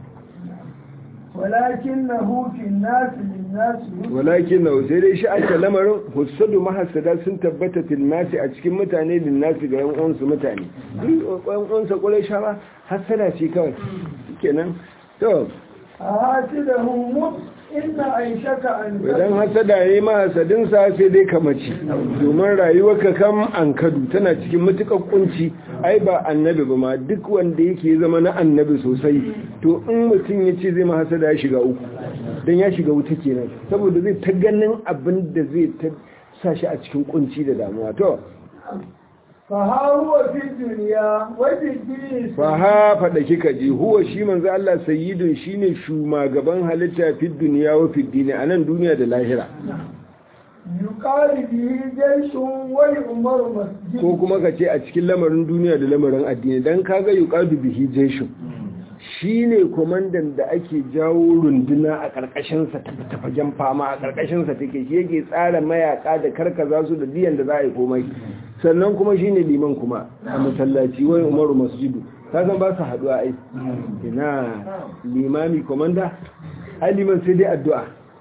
walakin na hufin nasu lin nasu walakin na sai dai shi aka lamarin hussadu mahasada sun tabbata fil nasi a cikin mutane lin nasi ga yan uwansu mutane duk yan uwansa ƙwarai shawa hasada ce kawai kenan to a hasi da humu inna aishaka an idan hasada ya yi mahasadinsa sai dai ka mace domin rayuwarka kam an kadu tana cikin matuƙar kunci ai ba annabi ba ma duk wanda yake zama na annabi sosai to in mutum ya ce zai mahasada ya shiga uku don ya shiga wuta kenan saboda zai ta ganin abin da zai ta sa shi a cikin kunci da damuwa to fa huwa fi duniya wa fi dini faha faɗa kika ji huwa shi manzo Allah sayyidun shine shugaban halitta fi duniya wa fi dini a nan duniya da lahira yuqali bihi jayshun wa umaru masjid ko kuma ka ce a cikin lamarin duniya da lamarin addini dan kaga yuqadu bihi jaishun shine komandan da ake jawo runduna a karkashin sa ta fagen fama a karkashin sa take shi yake tsara mayaka da karkaza su da diyan da za a yi komai sannan kuma shine liman kuma a masallaci wai umaru masjidu ka san ba su haduwa ai ina limami komanda ai liman sai dai addu'a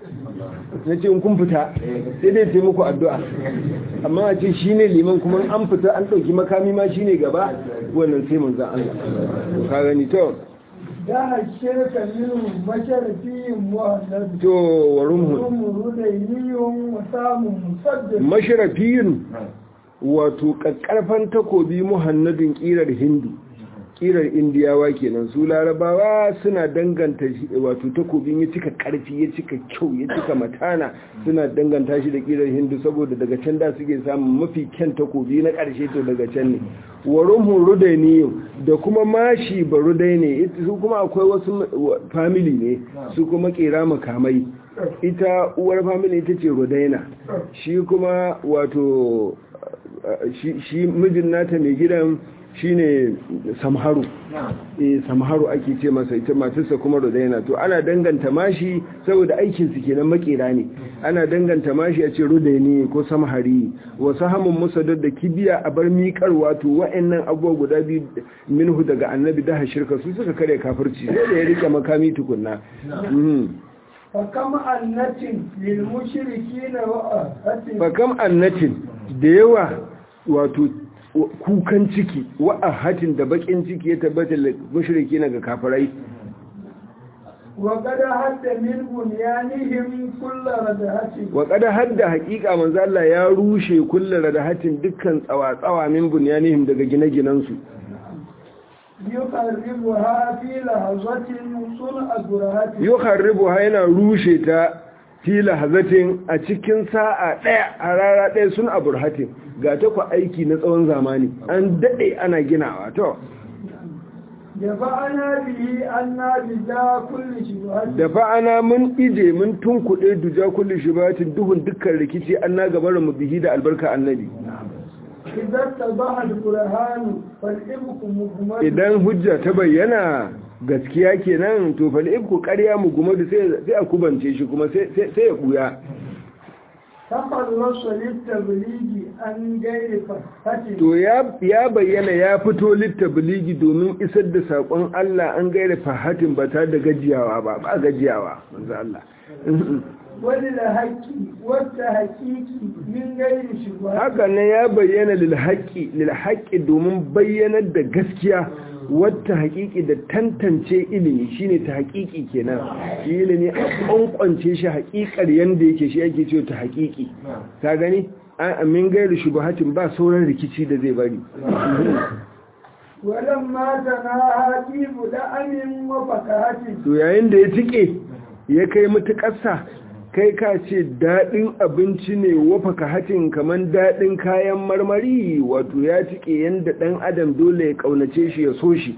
na ce in kun fita sai dai sai muku addu'a amma a ce shi ne liman kuma an fita an ɗauki makami ma shi ne gaba wannan sai manzan Allah ka gani to da shirka minhum masharafiyin muhannad to wa rumhun umuru da yiyun wa samun musaddad masharafiyun wato ƙarƙarfan takobi muhannadin ƙirar hindu ƙirar indiyawa kenan su larabawa suna danganta shi wato takobin ya cika ƙarfi ya cika kyau ya cika matana suna danganta shi da ƙirar hindu saboda daga can da suke samun mafi kyan takobi na ƙarshe to daga can ne warumhun rudaini da kuma mashi ba rudai ne su kuma akwai wasu family ne su kuma ƙera makamai ita uwar family ita ce rudaina shi kuma wato shi mijin nata mai gidan shine samharu eh samharu ake ce masa ita matarsa kuma rudaina to ana danganta mashi saboda aikin su kenan makera ne ana danganta mashi a ce rudaini ko samhari wa sahamun musaddad da kibiya a bar miƙarwa to wa'annan abubuwa guda biyu minhu daga annabi da shirka su suka kare kafirci sai da ya rike makami tukunna fakam annatin lil mushrikina wa ahatin fakam annatin da yawa wato kukan ciki wa'ahatin da bakin ciki ya tabbata mushriki na ga kafirai wa kada hadda min bunyanihim kullu radahatin wa kada hadda haqiqa manzo Allah ya rushe kullu radahatin dukkan tsawa-tsawa min bunyanihim daga gine-ginen su yuqarribuha fi lahazatin sun'a burahatin yuqarribuha yana rushe ta fi lahazatin a cikin sa'a ɗaya a rara ɗaya sun a burhatin ga ta ku aiki na tsawon zamani an daɗe ana ginawa to da fa'ana bihi an na bija kulli shubhatin da fa'ana mun ije mun tunkuɗe duja kulli shubatin duhun dukkan rikici an na gabar mu bihi da albarka annabi idan tabaha al-qur'anu fal ibku muhammad idan hujja ta bayyana gaskiya kenan to fal ibku ƙarya mu gumadu sai sai a kubance shi kuma sai sai ya buya takhallasa litabligi an gairi fahatin to ya ya bayyana ya fito littabligi domin isar da sakon Allah an gaira fahatin ba ta da gajiyawa ba ba gajiyawa manzo Allah wani da haƙƙi wata haƙiƙi min gairi shubhatin haka ne ya bayyana lil haqqi lil haqqi domin bayyanar da gaskiya wata haƙiƙi da tantance ilimi shine ta haƙiƙi kenan shi ilimi a ƙwanƙwance shi haƙiƙar yanda yake shi ake cewa ta haƙiƙi ka gani an amin gairu shubuhatin ba sauran rikici da zai bari walamma tanaha tibu da'amin wa fakahatin to yayin da ya tike ya kai mutuƙarsa kai ka ce daɗin abinci ne wafa ka hatin kamar daɗin kayan marmari wato ya tike yadda ɗan adam dole ya ƙaunace shi ya so shi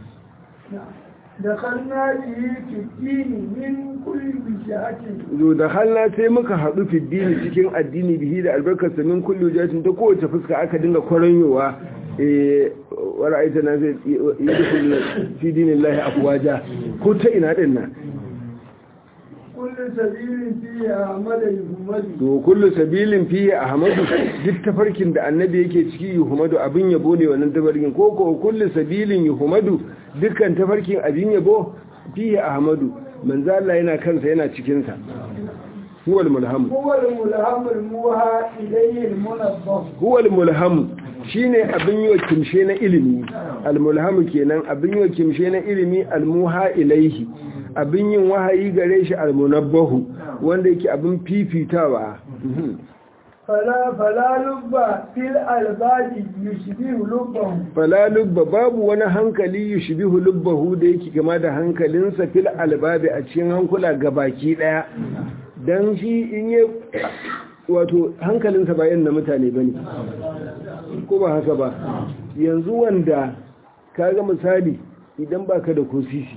da kanna bihi fiddini min kulli bishahatin zo da halla sai muka haɗu fiddini cikin addini bihi da albarkarsa min kulli jatin ta kowace fuska aka dinga kwaranyowa wa ra'aita na zai yi fi dinin lahi afuwaja ko ta ina ɗin nan kullu sabilin fihi ahmada yuhammadu to kullu sabilin fihi ahmadu duk tafarkin da annabi yake ciki yuhammadu abin yabo ne wannan tafarkin ko ko kullu sabilin yuhammadu dukkan tafarkin abin yabo fihi ahmadu manzo Allah yana kansa yana cikin sa huwa al-mulham huwa al-mulham al-muha ilayhi al-munabbah huwa al-mulham shine abin yi wa kimshe na ilimi al-mulham kenan abin yi wa kimshe na ilimi al-muha ilayhi abin yin wahayi gare shi al-munabbahu wanda yake abin fifitawa fala fala lubba fil albadi yushbihu lubbahu fala lubba babu wani hankali yushbihu lubbahu da yake kama da hankalinsa fil albabi a cikin hankula gabaki daya dan shi in yi wato hankalinsa ba na mutane bane ko ba haka ba yanzu wanda kaga misali idan baka da kosisi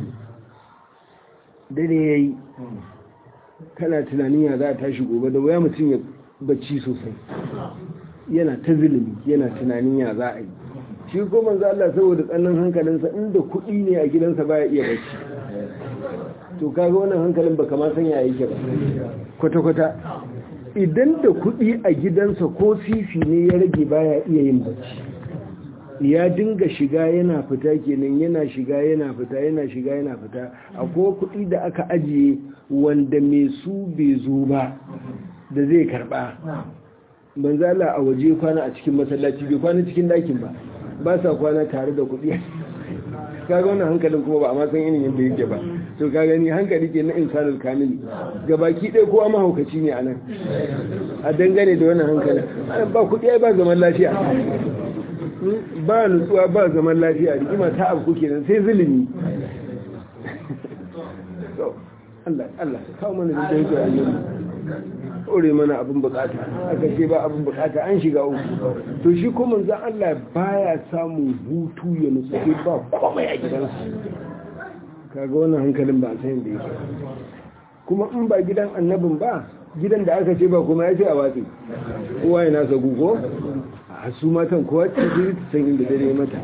dare yayi kana tunanin ya za a tashi gobe da waya mutum ya bacci sosai yana ta zulumi yana tunanin ya za a yi shi ko manzo Allah saboda tsannan hankalinsa inda kuɗi ne a gidansa baya iya bacci to kaga wannan hankalin baka ma san ya yake ba kwata kwata idan da kuɗi a gidansa ko sisi ne ya rage baya iya yin bacci ya dinga shiga yana fita kenan yana shiga yana fita yana shiga yana fita akwai kuɗi da aka ajiye wanda mai su bai zo ba da zai karba manzala a waje kwana a cikin masallaci bai kwana cikin dakin ba ba sa kwana tare da kuɗi kaga wannan hankalin kuma ba a masan irin yadda yake ba to ka gani hankali ke na insanul kamili gabaki ɗaya kowa mahaukaci ne a nan a dangane da wannan hankalin ba kuɗi ba zaman lafiya ba nutsuwa ba zaman lafiya rigima ta abu kenan sai zulumi Allah Allah kawo mana da yake a yau ore mana abin bukata aka ce ba abin bukata an shiga uku to shi kuma zan Allah baya samun hutu ya nutsu sai ba komai a gidansu kaga wannan hankalin ba a san da yake kuma in ba gidan annabin ba gidan da aka ce ba kuma ya ce a watsi kowa ya nasa gugo a su matan kowa ce ta san inda dare mata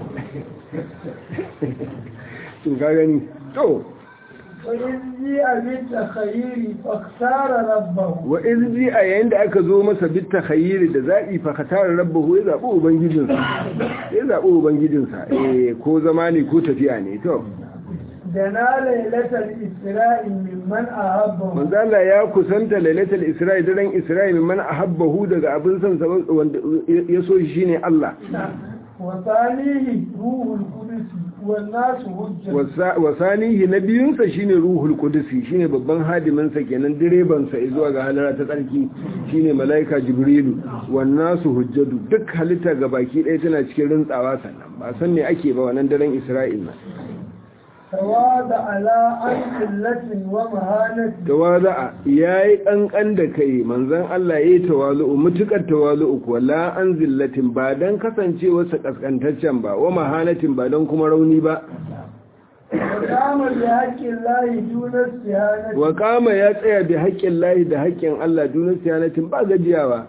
to ka gani to وإذ جيء بالتخيير فاختار ربه wa izji a yayin da aka zo masa bitta khayiri da zaɓi fa khatara rabbahu ya zaɓi ubangijinsa ya zaɓi ubangijinsa eh ko zama ne ko tafiya ne to دنا ليلة الإسراء ممن أحبه manzo Allah ya kusanta lailatul isra'i daren isra'i man ahabbahu daga abin san sa wanda ya so shi shine Allah وثانيه روح القدس والناس هجة Wasa- wasanihi na biyunsa shine ruhul kudusi shine babban hadiminsa kenan direbansa zuwa ga halara ta tsarki shine malaika jibrilu wannan su hujjadu duk halitta ga baki ɗaya tana cikin rintsawa sannan ba san me ake ba wannan daren isra'il na تواضع على عن قلة ومهانة tawaza'a yayi kankan da kai manzon Allah yayi tawazu'u mutukar tawazu'u ko la an zillatin ba dan kasancewarsa kaskantaccen ba wa mahanatin ba dan kuma rauni ba وقام بحق الله دون استهانة wa kama ya tsaya bi haƙƙin lahi da haƙƙin Allah dunan siyanatin ba gajiyawa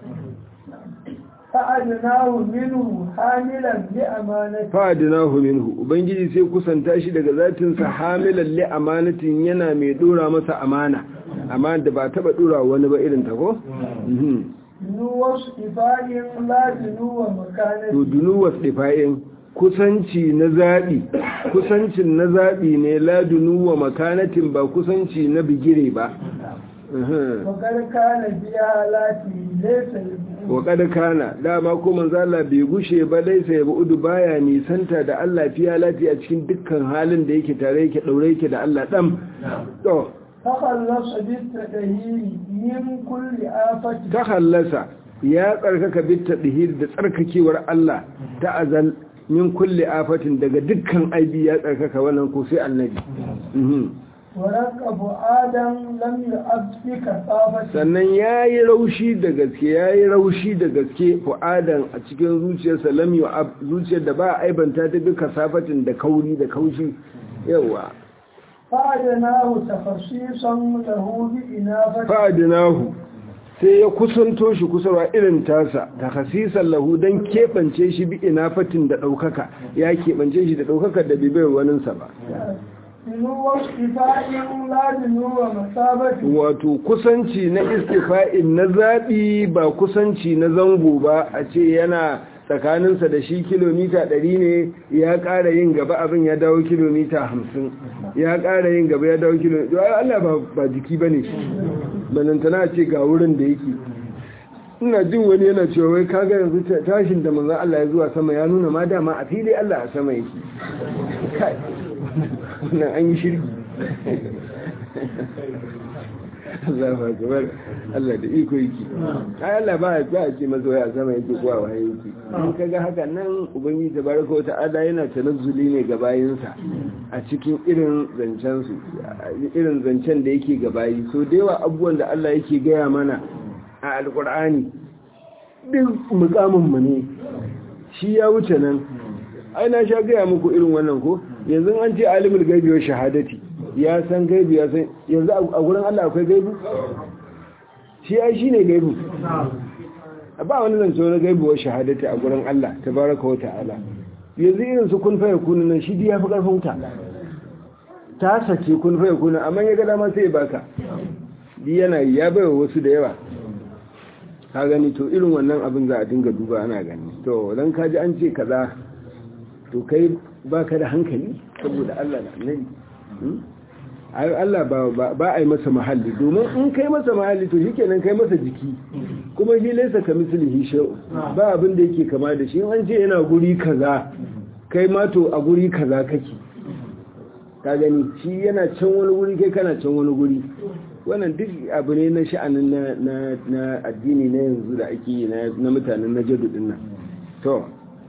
فأدناه منه حاملا لأمانة fa'adinahu minhu ubangiji sai kusanta shi daga zatinsa hamilan li amanatin yana mai dora masa amana amma da ba taba dora wani ba irin ta ko Mhm. دنو وصفاء لا دنو to مكانة dunu wasdifa'in kusanci na zabi kusancin na zabi ne la dunu wa makanatin ba kusanci na bigire ba Mhm. وقد كان في حالاته ليس يبقى wa kada kana dama ko manzo Allah bai gushe ba dai sai ba udu baya nisanta da Allah fiya lati a cikin dukkan halin da yake tare yake daure yake da Allah dam to تخلص بالتدهير من كل آفة ta hallasa ya tsarkaka bitta dihir da tsarkakewar Allah ta azal min kulli afatin daga dukkan aibi ya tsarkaka wannan ko sai annabi Mhm. ورقب آدم لم يؤب بك طافة sannan ya yi raushi da gaske ya yi raushi da gaske fu'adan a cikin zuciyarsa lam yu'ab zuciyar da ba a aibanta ta duka safatin da kauri da kaushi yawa فأدناه تخصيصا له بإنافة fa'adinahu sai ya kusanto shi kusarwa irin tasa ta hasisan lahu don keɓance shi bi inafatin da ɗaukaka ya keɓance shi da ɗaukaka da bibiyar waninsa ba دنو اصطفاء لا دنو مسابة wato kusanci na istifa'in na zaɓi ba kusanci na zango ba a ce yana tsakaninsa da shi kilomita ɗari ne ya ƙara yin gaba abin ya dawo kilomita hamsin ya ƙara yin gaba ya dawo kilomita Allah ba, ba jiki ba ne banantana ce ga wurin da yake ina jin wani yana cewa wai kaga yanzu ta- tashin da manzan Allah ya zuwa sama ya nuna ma dama a fili Allah a sama yake kai wannan an yi shirki Allah ba gabar Allah da iko yake ai Allah ba ya ce mazo ya sama yake kuwa wa yake in kaga haka nan ubangiji tabaraka wa ta'ala yana tanazzuli ne ga bayinsa a cikin irin zancen su irin zancen da yake ga bayi so da yawa abubuwan da Allah yake gaya mana a alkur'ani duk mukamin mu ne shi ya wuce nan ai na sha gaya muku irin wannan ko yanzu an ce alimul gaibi wa shahadati ya san gaibi ya san yanzu a gurin Allah akwai gaibi shi ai shine gaibi ba wani zance wani gaibi wa shahadati a gurin Allah tabaraka wa ta'ala yanzu irin su kun faya kunin nan shi ya fi karfin ta ta sace kun faya kunin amma ya ga dama sai ya baka di yana yi ya bai wasu da yawa ka gani to irin wannan abin za a dinga duba ana gani to dan kaji an ce kaza to kai baka da hankali saboda Allah da annabi ai Allah ba ba a yi masa mahalli domin in kai masa mahalli to shikenan kai masa jiki kuma shi laisa ka mislihi shay'u ba abin da yake kama da shi in an ce yana guri kaza kai ma to a guri kaza kake ka gani shi yana can wani guri kai kana can wani guri wannan duk abu ne na sha'anin na na addini na yanzu da ake yi na mutanen najadu din nan to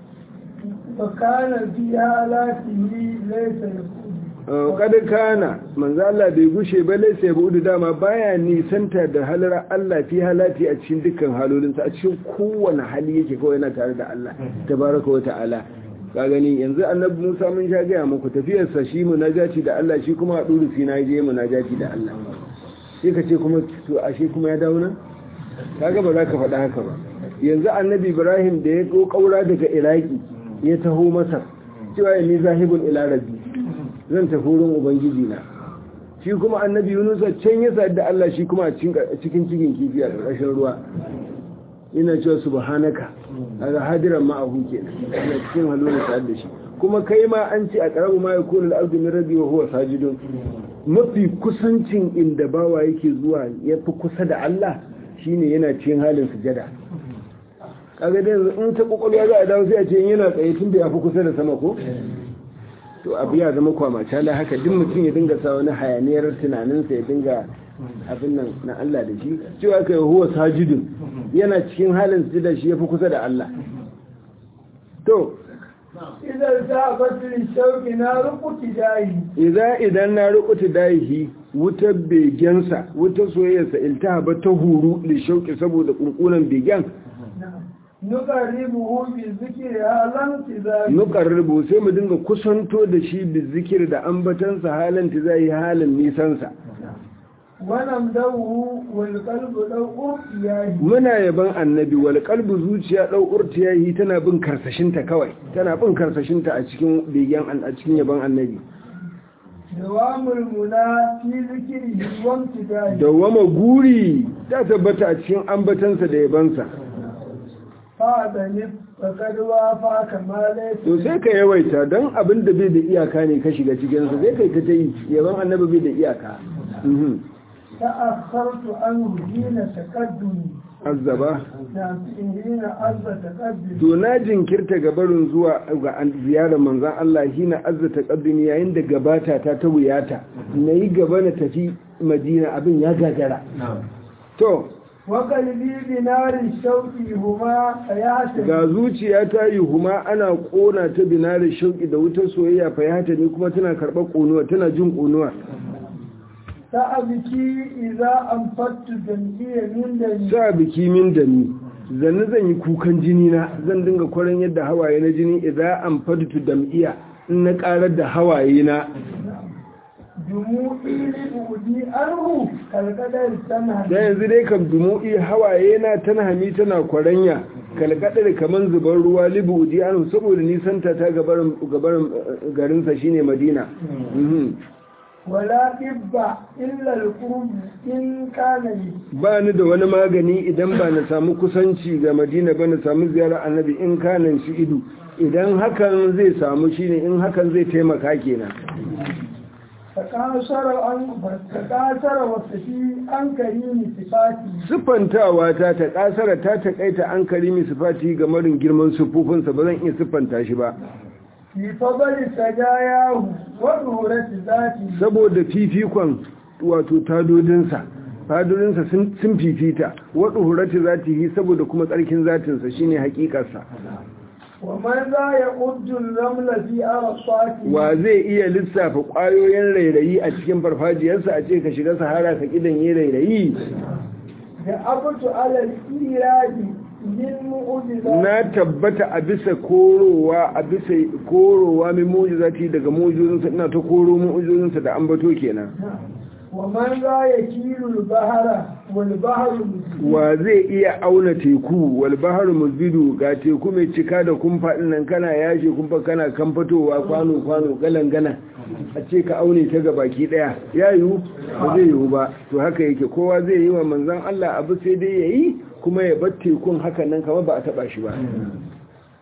fakana fi halatihi laysa yakun kada kana manzo Allah bai gushe ba laysa yabudu dama baya nisanta da halar Allah fi halati a cikin dukkan halolinsa a cikin kowane hali yake kawai yana tare da Allah tabaraka wa ta'ala ka gani yanzu annabi Musa mun sha gaya muku tafiyarsa shi munajati da Allah shi kuma a duru sina je munajati da Allah sai ka ce kuma to ashe kuma ya dawo nan kaga ba za ka faɗa haka ba yanzu annabi Ibrahim da ya kaura daga Iraki ya taho Masar cewa ni zahibun ila rabbi zan tafi wurin ubangiji na shi kuma annabi Yunus can ya sa da Allah shi kuma a cikin cikin kifi a ƙarƙashin ruwa ina cewa subhanaka daga hadiran ma'ahu kenan ina cikin halin sa da shi kuma kai ma an ce a karamu ma yakunu al-abdu min rabbi wa huwa sajidun mafi kusancin inda bawa yake zuwa yafi kusa da Allah shine yana cikin halin sujada kaga dai in ta kokolwa za a dawo sai a ce yana tsaye tun da yafi kusa da sama ko to abu ya zama kwamace la haka duk mutum ya dinga sa wani hayaniyar tunaninsa ya dinga abin nan na Allah da shi cewa kai huwa sajidun yana cikin halin sujada shi yafi kusa da Allah to idan ta fatil shauki na rukuti dayi idan idan na rukuti dayi wutar begensa wutar soyayyarsa iltahaba ta huru li shauki saboda kunkunan begen nuqarribuhu bi zikri halan tizari nuqarribu sai mu dinga kusanto da shi bi zikir da ambatansa halan tizai halin nisansa wannan dawu wal qalbu dawu yayi muna yaban annabi wal qalbu zuciya dau urtiyahi tana bin karsashinta kawai tana bin karsashinta a cikin begen a cikin yaban annabi dawamul muna fi zikri wa imtidai dawama guri ta tabbata a cikin ambatansa da yabansa fa da ni fakad wa fa kamale to sai ka yawaita don abin da bai da iyaka ne ka shiga cikinsa sai kai ta ta yi yaban annabi bai da iyaka تأخرت عنه حين تقدم azzaba نعم حين عز تقدم to na jinkirta gabarin zuwa ga ziyarar manzan Allah hina azza taqaddumi yayin da gabata ta ta wuyata nayi gaba na tafi Madina abin ya gagara to وقلبي بنار الشوق هما حياة ga zuciya ta yi huma ana kona ta binarin shauki da wutar soyayya fayata ne kuma tana karɓar ƙonuwa tana jin ƙonuwa سأبكي إذا أنفدت جمعية من دني sa biki min da ni zanni zan yi kukan jini na zan dinga kwaran yadda hawaye na jini idan an faditu dam'iya in na karar da hawaye na دموعي لأودي أنه كالقدر سنها da yanzu dai kam dumu'i hawaye na tana hami tana kwaranya kalkadar kaman zubar ruwa libu udi anu saboda nisanta ta gabarin gabarin garinsa shine madina Mhm. ولا إب إلا القرب إن كان لي ba ni da wani magani idan ba na samu kusanci ga madina ba na samu ziyarar annabi in kanan shi ido idan hakan zai samu shine in hakan zai taimaka kenan تكاثر عن تكاثر وصفي عن كريم صفاتي siffantawa ta ta kasara ta takaita an karimi sifati ga marin girman siffofinsa ba zan iya siffanta shi ba في فضل سجاياه وظهورة ذاتي saboda fifikon wato tadodinsa tadodinsa sun sun fifita wadda hurati zatihi saboda kuma tsarkin zatinsa shine hakikarsa ومن ذا يقد الرمل في أرصاته wa zai iya lissafa ƙwayoyin rairayi a cikin farfajiyarsa a ce ka shiga sahara ka kidan yi rairayi دعبت على الإيراد للمعجزات na tabbata a bisa korowa a bisa korowa mai mu'jizati daga mu'jizozinsa ina ta koro mu'jizozinsa da ambato kenan ومن ذا يكيل البحر والبحر مسجد wa zai iya auna teku wal baharu musbidu ga teku mai cika da kumfa din nan kana yashe kumfa kana kan fitowa kwano kwano galan gana a ce ka aune ta gabaki daya ya yiwu ba zai yiwu ba to haka yake kowa zai yi wa manzon Allah abu sai dai yayi kuma ya bar tekun haka nan kamar ba a taba shi ba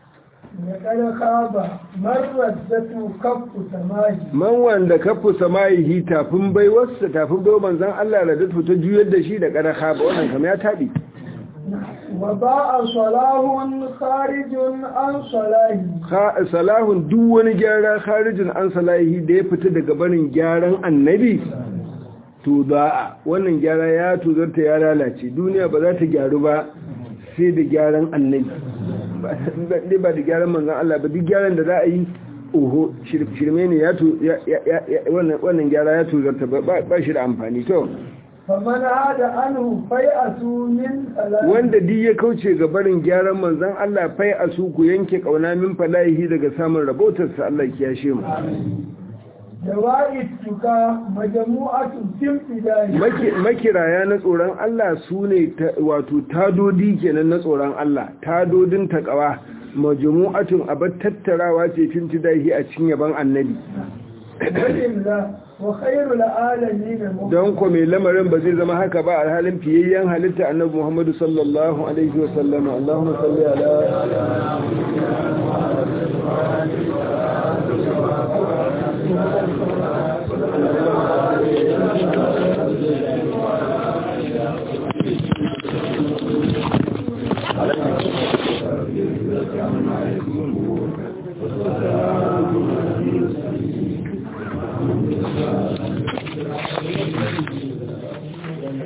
لقد خاب مردته كف سماه man wanda kafu samayihi tafin baiwarsa tafin bai manzan Allah da datu ta juyar da shi da kada khaba wannan kam ya tabi وباء صلاح خارج عن صلاحه Kha- salahun duk wani gyara kharijin an salahi da ya fita daga barin gyaran annabi to da wannan gyara ya tuzarta ya lalace duniya ba za ta gyaru ba sai da gyaran annabi ba ba da gyaran manzan Allah ba duk gyaran da za a yi oho shir- shirme ne ya tu- ya- ya- ya- wannan wannan gyara ya tuzarta ba ba- ba shi da amfani to فمن عاد عنه فيأس من صلاحه wanda duk ya kauce ga barin gyaran manzan Allah fai a su ku yanke kauna min falahi daga samun rabotarsa Allah ya kiyashe mu جوائد تكا مجموعة في امتداد Maki- makiraya na tsoron Allah su ne ta- wato tadodi kenan na tsoron Allah tadodin takawa majmu'atun abar tattarawa ce fin tidahi a cikin yaban annabi وإلا وخير العالمين مبين. don ko mai lamarin ba zai zama haka ba alhalin fiyayyen halitta annabi Muhammadu sallallahu alaihi wa sallama Allahumma salli ala Thank you.